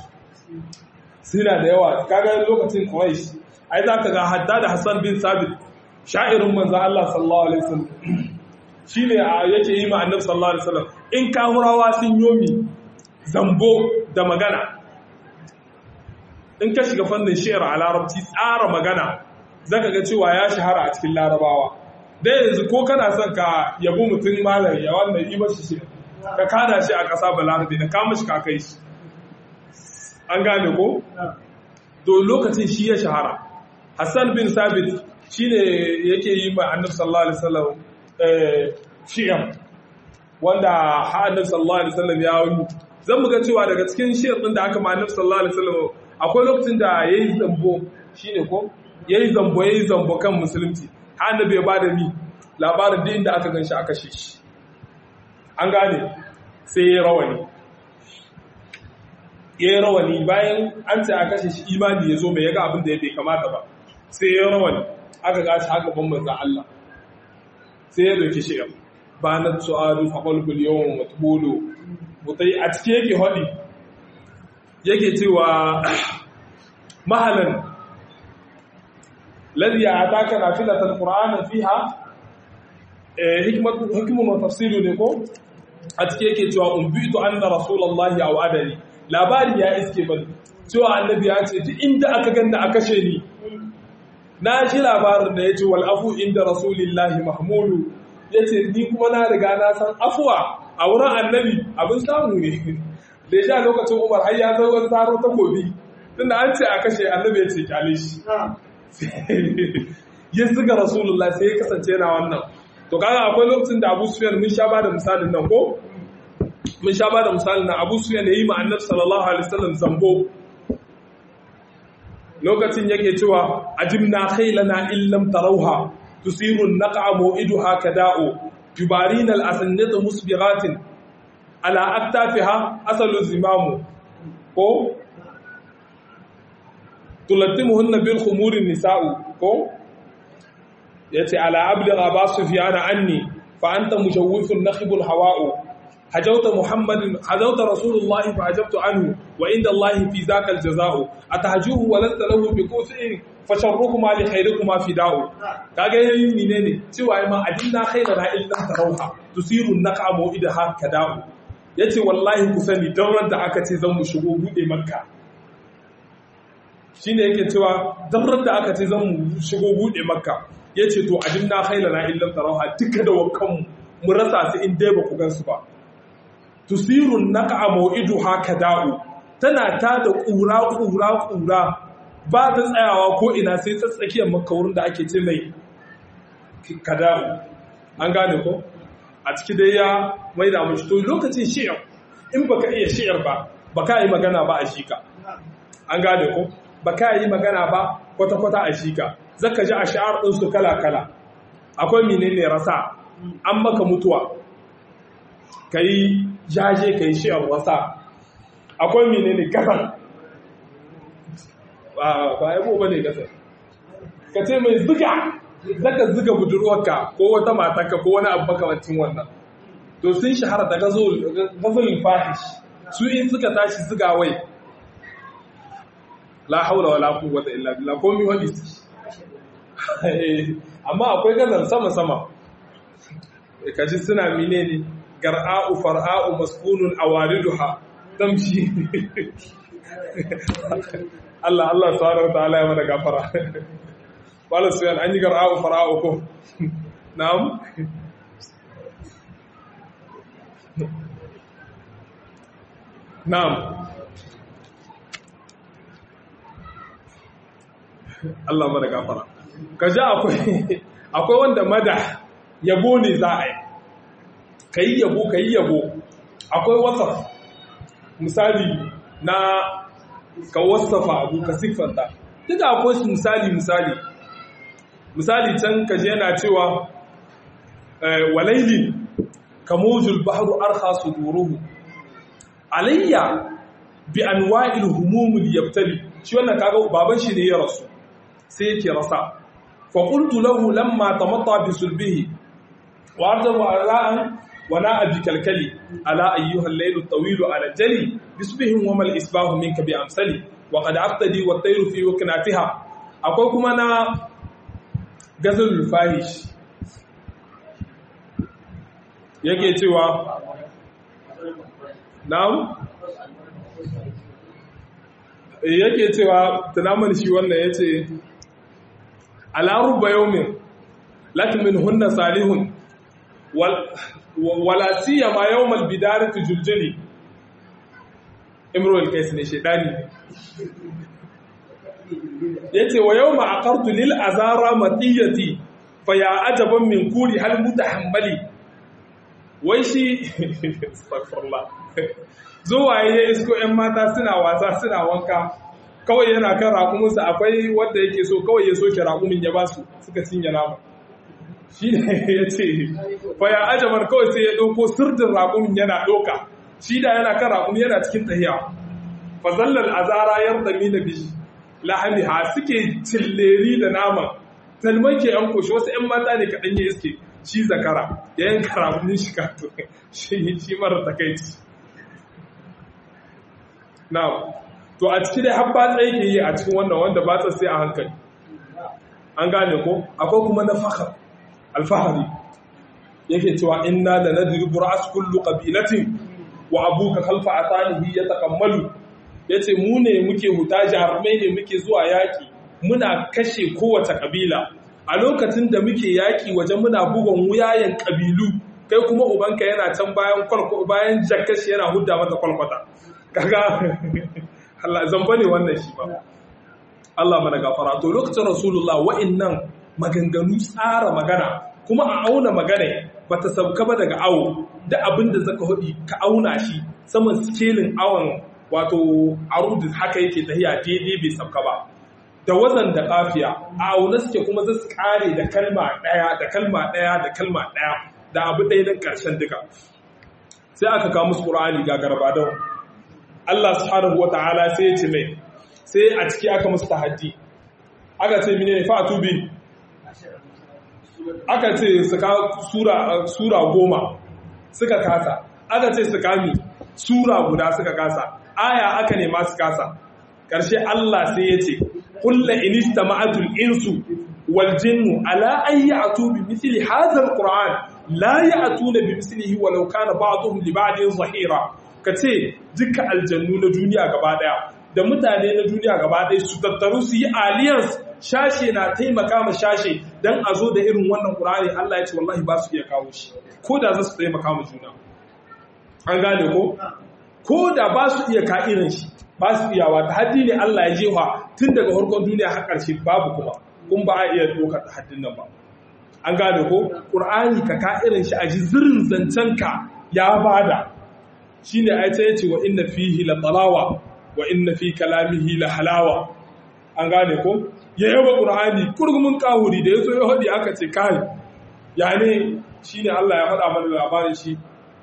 suna da yawa kaga lokacin quraish ai za ka ga hadda da hassan bin sabit sha'irin manzan Allah sallallahu alaihi wasallam shine yake yi ma annabi sallallahu alaihi wasallam in kahurawa sun yomi zambo da magana in ka shiga fannin shi'ar a larabci tsara magana zaka ga cewa ya shahara a cikin larabawa da yanzu ko kana son ka yabi mutum malam ya wannan yi mashi shi ka kada shi a ƙasa balarabe da kama shi kakai shi an gane ko? to lokacin shi ya shahara hassan bin sabit shi ne yake yi ma annab sallallahu alaihi wasallam shi'ar wanda ha annab sallallahu alaihi wasallam ya wani zan muga cewa daga cikin shi'ar ɗin da aka ma annab sallallahu alaihi wasallam akwai lokacin da ya yi zambo shi ne ko ya yi zambo ya yi zambo kan musulunci ha annabi ya ba da ni labarin da inda aka gan shi aka shi shi an gane sai ya rawani ya yi rawani bayan an ce a kashe shi imani ya zo mai yaga abin da ya bai kamata ba sai ya rawani aka gashi haka ban manza Allah sai ya doki shi ba na su'adu faƙalbul yawan matubolo mutai a cike yake haɗi yake cewa mahalan ladhi ataka nafilatan qur'anan fiha hikimun wa tafsiru ne ko a cike yake cewa umbitu anna rasulullahi aw adani labari ya iske bani cewa annabi ya ce duk inda aka ganna a kashe ni na shi labarin da yace wal afu inda rasulillahi mahmudu yace ni kuma na riga na san afuwa a wurin annabi abin samu ne da ya lokacin umar har ya zo wani taro takobi tunda an ce a kashe annabi ya ce kyale shi ya zuga rasulullah sai ya kasance yana wannan to kaga akwai lokacin da Abu Sufyan mun sha bada misalin nan ko mun sha bada misalin nan Abu Sufyan yayi ma Annabi sallallahu alaihi wasallam zambo lokacin yake cewa ajibna khaylana illam tarawha tusiru an-naqa maw'iduha kada'u yubarina al-asannata musbighatin ala aktafiha asalu zimamu ko tulattimuhunna bil khumurin nisa'u ko yace ala abdi aba sufyan anni fa anta mushawwifun nakhibul hawa'u hajawta muhammadin hajawta rasulullahi fa ajabtu anhu wa inda allahi fi zaka al jazaa'u atahjuhu wa lasta lahu bi kusin fa sharrukuma li khairikuma fida'u kaga yayin ne ne cewa ma adinna khairana illa tarawha tusiru naqa mu'idaha kada'u yace wallahi ku sani dan da aka ce zan mu shigo bude makka shine yake cewa dan da aka ce zan mu shigo bude makka yace to adinna khairana illa tarawha duka da wakanmu mu rasa su in dai ba ku gansu ba tusirun naqa mau'iduha kada'u tana ta da ƙura ƙura ƙura ba ta tsayawa ko ina sai ta tsakiyar makka wurin da ake ce mai kada'u an gane ko a ciki dai ya mai da mashi to lokacin shi'ar in baka iya shi'ar ba baka yi magana ba a shika an gane ko baka yi magana ba kwata-kwata a shika zaka ji a shi'ar ɗinsu kala-kala akwai menene rasa an maka mutuwa ka yi jaje ka yi shi'ar wasa akwai menene gasar ba yabo ba ne gasar ka ce mai ziga zaka ziga budurwarka ko wata matarka ko wani abu makamancin wannan to sun shahara da gazolin fahish su in suka tashi ziga wai la haula wala quwwata illa billah ko mi wani amma akwai gazal sama sama kaji suna menene gar'a'u far'a'u maskunun awariduha tamshi Allah Allah subhanahu wa ta'ala ya mana gafara Bala Suyan an yi gar'a'u fara'u ko? Na'am? Na'am. Allah mana gafara. Ka ji akwai akwai wanda mada yabo ne za a yi. Ka yi yabo, ka yi yabo. Akwai wasaf. Misali na ka wasafa abu ka siffanta. Duka akwai su misali misali. misali can kaje yana cewa walailin kamujul bahru arkha suduruhu alayya bi anwa'il humumul yabtali shi wannan kaga baban shi ne ya rasu sai yake rasa fa qultu lahu lamma tamatta bi sulbihi wa ardahu ala'an wa na'a bi kalkali ala ayyuha al-layl at-tawil ala jali bisbihim wa mal isbahu minka bi amsali wa qad aqtadi wa at-tayru fi waknatiha akwai kuma na gazalul fahish yake cewa na'am yake cewa tunamin shi wannan yace alaru bayawmin latmin hunna salihun wala siyama yawmal bidarati juljuli imrul kais ne shedani yace wa yawma aqartu lil azara matiyati fa ya ajaban min kuri hal mutahammali wai shi astaghfirullah zuwa ya isko ƴan mata suna wasa suna wanka kawai yana kan raƙuminsa akwai wanda yake so kawai ya soke raƙumin ya basu suka cinye nama shi ne ya ce fa ya ajaban kawai sai ya ɗauko sirdin raƙumin yana ɗauka shi da yana kan raƙumi yana cikin tahiya fa zallal azara yardami na bishi lahamiha suke cilleri da nama talman ke yan koshi wasu 'yan mata ne kaɗan ya iske shi zakara ya yanka ramunin shi kato shi mara takaici na to a ciki dai har batsa yake yi a cikin wannan wanda batsa sai a hankali an gane ko akwai kuma na fahar alfahari yake cewa inna da nadribu ra'as kullu qabilatin wa abuka khalfa atanihi yatakammalu ya ce mu ne muke huta jarumai ne muke zuwa yaƙi muna kashe kowace ƙabila a lokacin da muke yaƙi waje muna bugon wuyayen ƙabilu kai kuma ubanka yana can bayan bayan jakashi yana hudda mata kwalkwata kaga Allah zamba ne wannan shi ba Allah mana gafara to lokacin rasulullah wa'annan maganganu tsara magana kuma a auna magana bata sauka ba daga awo da abin da zaka hudi ka auna shi saman skelin awon wato arudin haka yake tahiya daidai bai sauka ba da wazan da kafiya a auna suke kuma za su kare da kalma daya da kalma daya da kalma daya da abu ɗaya don ƙarshen duka sai aka kawo musu ƙur'ani ga garbadon Allah subhanahu wa ta'ala sai ya ce mai sai a ciki aka musu tahaddi aka ce mine fa'atu bi aka ce su ka sura sura goma suka kasa aka ce su kami sura guda suka kasa aya aka nema su kasa ƙarshe Allah sai ya ce kulla inista ma'atul insu wal jinnu ala an ya'tu bi mithli hadha alquran la ya'tuna bi mithlihi walau kana ba'dhum li ba'din zahira kace duka aljannu na duniya gaba daya da mutane na duniya gaba daya su tattaru su yi alliance shashe na taimaka ma shashe dan a zo da irin wannan qur'ani Allah ya ce wallahi ba su iya kawo shi ko da za su taimaka ma juna an gane ko ko da ba su iya ka irin shi ba su iyawa ta haddi ne Allah ya jefa tun daga harkon duniya har ƙarshe babu kuma kun ba a iya ɗaukar ta haddin nan ba an gane ko ƙur'ani ka ka irin shi a ji zirin zancen ka ya bada shi ne ai ya ce wa inna fihi la talawa wa inna fi kalamihi la halawa an gane ko ya yaba ƙur'ani kurgumin kahuri da ya zo ya haɗi aka ce kai ya ne shi ne Allah ya faɗa mana labarin shi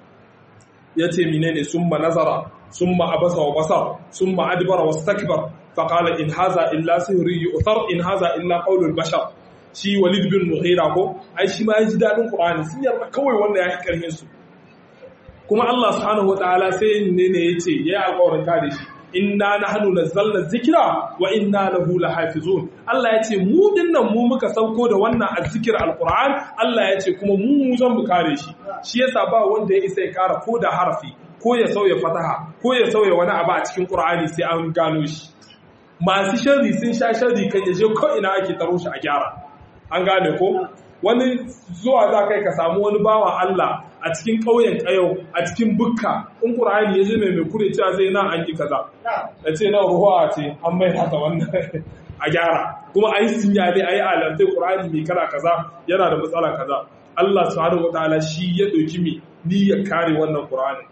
ya ce menene summa nazara summa abasa wa basar summa adbara wastakbar faqala in haza illa sihri yu'thar in haza illa qawlul bashar shi walid bin mughira ko ai shi ma yaji dadin qur'ani sun yarda kawai wanda ya karhin su kuma Allah subhanahu wataala sai ne ne yace yayi alƙawarin kare shi inna nahnu nazzalna dhikra wa inna lahu lahafizun Allah yace mu dinnan mu muka sauko da wannan azzikir alquran Allah yace kuma mu zan mu kare shi shi yasa ba wanda ya isa ya kara ko da harfi ko ya sauya fataha ko ya sauya wani abu a cikin qur'ani sai an gano shi masu sharri sun sha sharri kan yaje ko ina ake taro shi a gyara an gane ko wani zuwa za kai ka samu wani bawa Allah a cikin ƙauyen ƙayau a cikin bukka in ƙur'ani ya ji mai mai kure cewa zai nan an yi kaza ya ce na ruhuwa ce an mai haka wannan a gyara kuma a yi sinyali a yi alantai ƙur'ani mai kara kaza yana da matsala kaza Allah subhanahu wa ta'ala shi ya ɗauki mi ni ya kare wannan ƙur'ani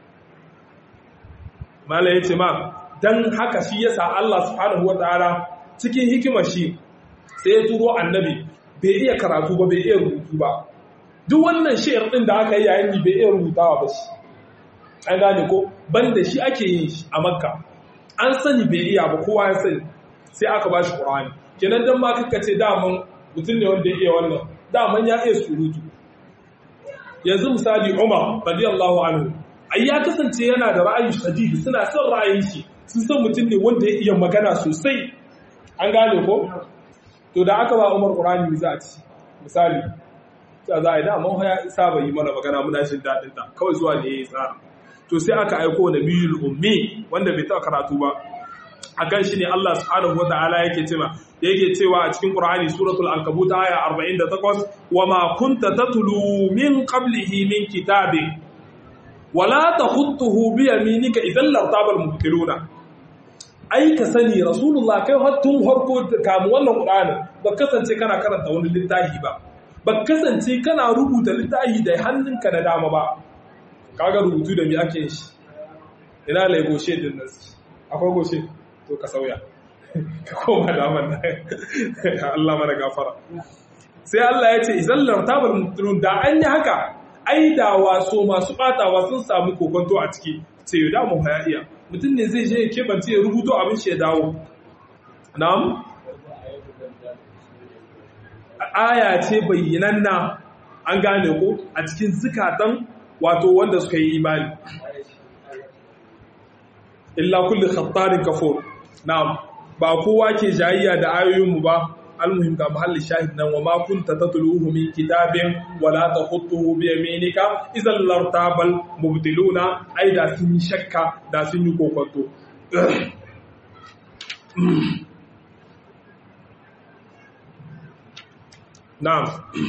mala ya ce ma dan haka shi yasa Allah subhanahu wa ta'ala cikin hikimar shi sai ya turo annabi bai iya karatu ba bai iya rubutu ba duk wannan shi'ar din da aka yi yayin bai iya rubutawa ba shi an gane ko banda shi ake yin shi a makka an sani bai iya ba kowa ya sani sai aka ba shi qur'ani kenan dan ma kaka ce daman mutum ne wanda ya iya wannan daman ya iya surutu yanzu misali Umar radiyallahu anhu ai ya kasance yana da ra'ayi shadidi suna son ra'ayin shi sun san mutum ne wanda ya iya magana sosai an gane ko to da aka ba Umar Qur'ani za a ci misali ta za a yi da mun ya saba yi mana magana muna jin dadin ta kawai zuwa ne yayi tsara to sai aka aiko nabiyul ummi wanda bai taɓa karatu ba akan shi ne Allah subhanahu wataala yake cewa yake cewa a cikin Qur'ani suratul ankabut aya 48 wama kunta tatlu min qablihi min kitabin wala takhutuhu bi yaminika idan lartabal mubtiluna ai ka sani rasulullah kai tun harko kamu wannan qur'ani ba kasance kana karanta wani littafi ba ba kasance kana rubuta littafi da hannunka na dama ba kaga rubutu da me ake shi ina lai goshe din nan akwai goshe to ka sauya ka koma daman nan Allah mana gafara sai Allah ya ce idan lartabal mubtilun da an yi haka ai da waso masu batawa sun samu kokonto a ciki sai da mu haya iya mutum ne zai je ya kebance ya rubuto abin shi ya dawo na'am aya ce bayyananna an gane ko a cikin zukatan wato wanda suka yi imani illa kulli khattarin kafur na'am ba kowa ke jayayya da ayoyinmu ba almuhim ga mahallin shahid nan wa ma kunta tatluhu min kitabin wala takhutuhu bi yaminika idan lartabal mubtiluna ai da sun yi shakka da sun yi kokonto na'am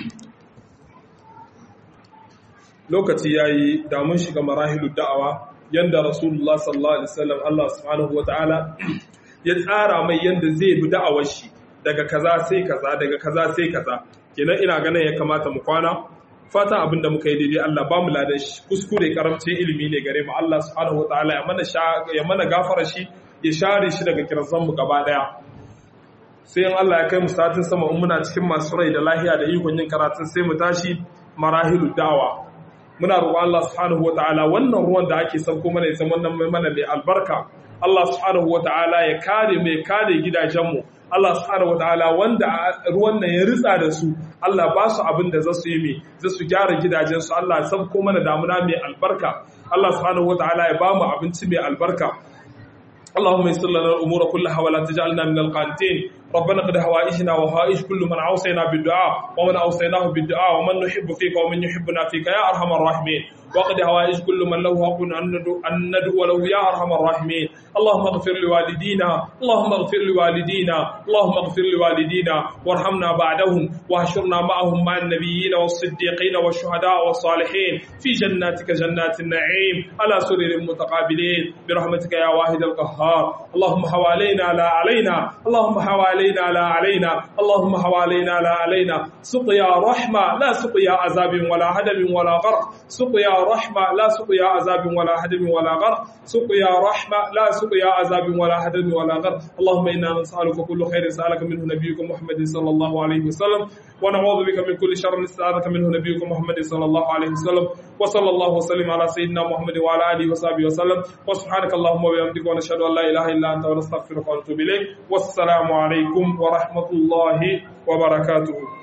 lokaci yayi da mun shiga marahilud da'awa yanda rasulullah sallallahu alaihi wasallam Allah subhanahu wataala ya tsara mai yanda zai bi da'awar shi daga kaza sai kaza daga kaza sai kaza kenan ina ganin ya kamata mu kwana fata abinda muka yi daidai Allah ba mu ladan shi kuskure karamcin ilimi ne gare mu Allah subhanahu wataala ya mana ya mana gafara shi ya share shi daga kirzan mu gaba daya sai in Allah ya kai mu satin sama in muna cikin masu rai da lahiya da ikon yin karatun sai mu tashi marahilu da'wa muna roƙon Allah subhanahu wataala wannan ruwan da ake sauko mana ya zama nan mai mana mai albarka Allah subhanahu wataala ya kare mu ya kare gidajenmu Allah subhanahu wataala wanda ruwan nan ya ritsa da su Allah ba su abin da za su yi mai za su gyara gidajensu Allah ya sabko mana damuna mai albarka Allah subhanahu wataala ya ba mu abinci mai albarka اللهم يسر لنا الامور كلها ولا تجعلنا من القانتين ربنا قد هوائجنا وهائج كل من اوصينا بالدعاء ومن اوصيناه بالدعاء ومن نحب فيك ومن يحبنا فيك يا ارحم الراحمين وقد هوائج كل من له حق ان ندعو له يا ارحم الراحمين اللهم اغفر لوالدينا اللهم اغفر لوالدينا اللهم اغفر لوالدينا وارحمنا بعدهم واحشرنا معهم مع النبيين والصديقين والشهداء والصالحين في جناتك جنات النعيم على سرر متقابلين برحمتك يا واحد القهار اللهم حوالينا لا علينا اللهم حوالينا لا علينا اللهم حوالينا لا علينا سقيا رحمة لا سقيا عذاب ولا هدم ولا غرق سقيا رحمة لا سقيا عذاب ولا هدم ولا غرق سقيا رحمة لا سقيا عذاب ولا هدم ولا غرق اللهم إنا نسألك كل خير سألك منه نبيك محمد صلى الله عليه وسلم ونعوذ بك من كل شر نستعاذك منه نبيك محمد صلى الله عليه وسلم وصلى الله وسلم على سيدنا محمد وعلى آله وصحبه وسلم وسبحانك اللهم وبحمدك ونشهد أن لا إله إلا أنت ونستغفرك ونتوب إليك والسلام عليكم ورحمة الله وبركاته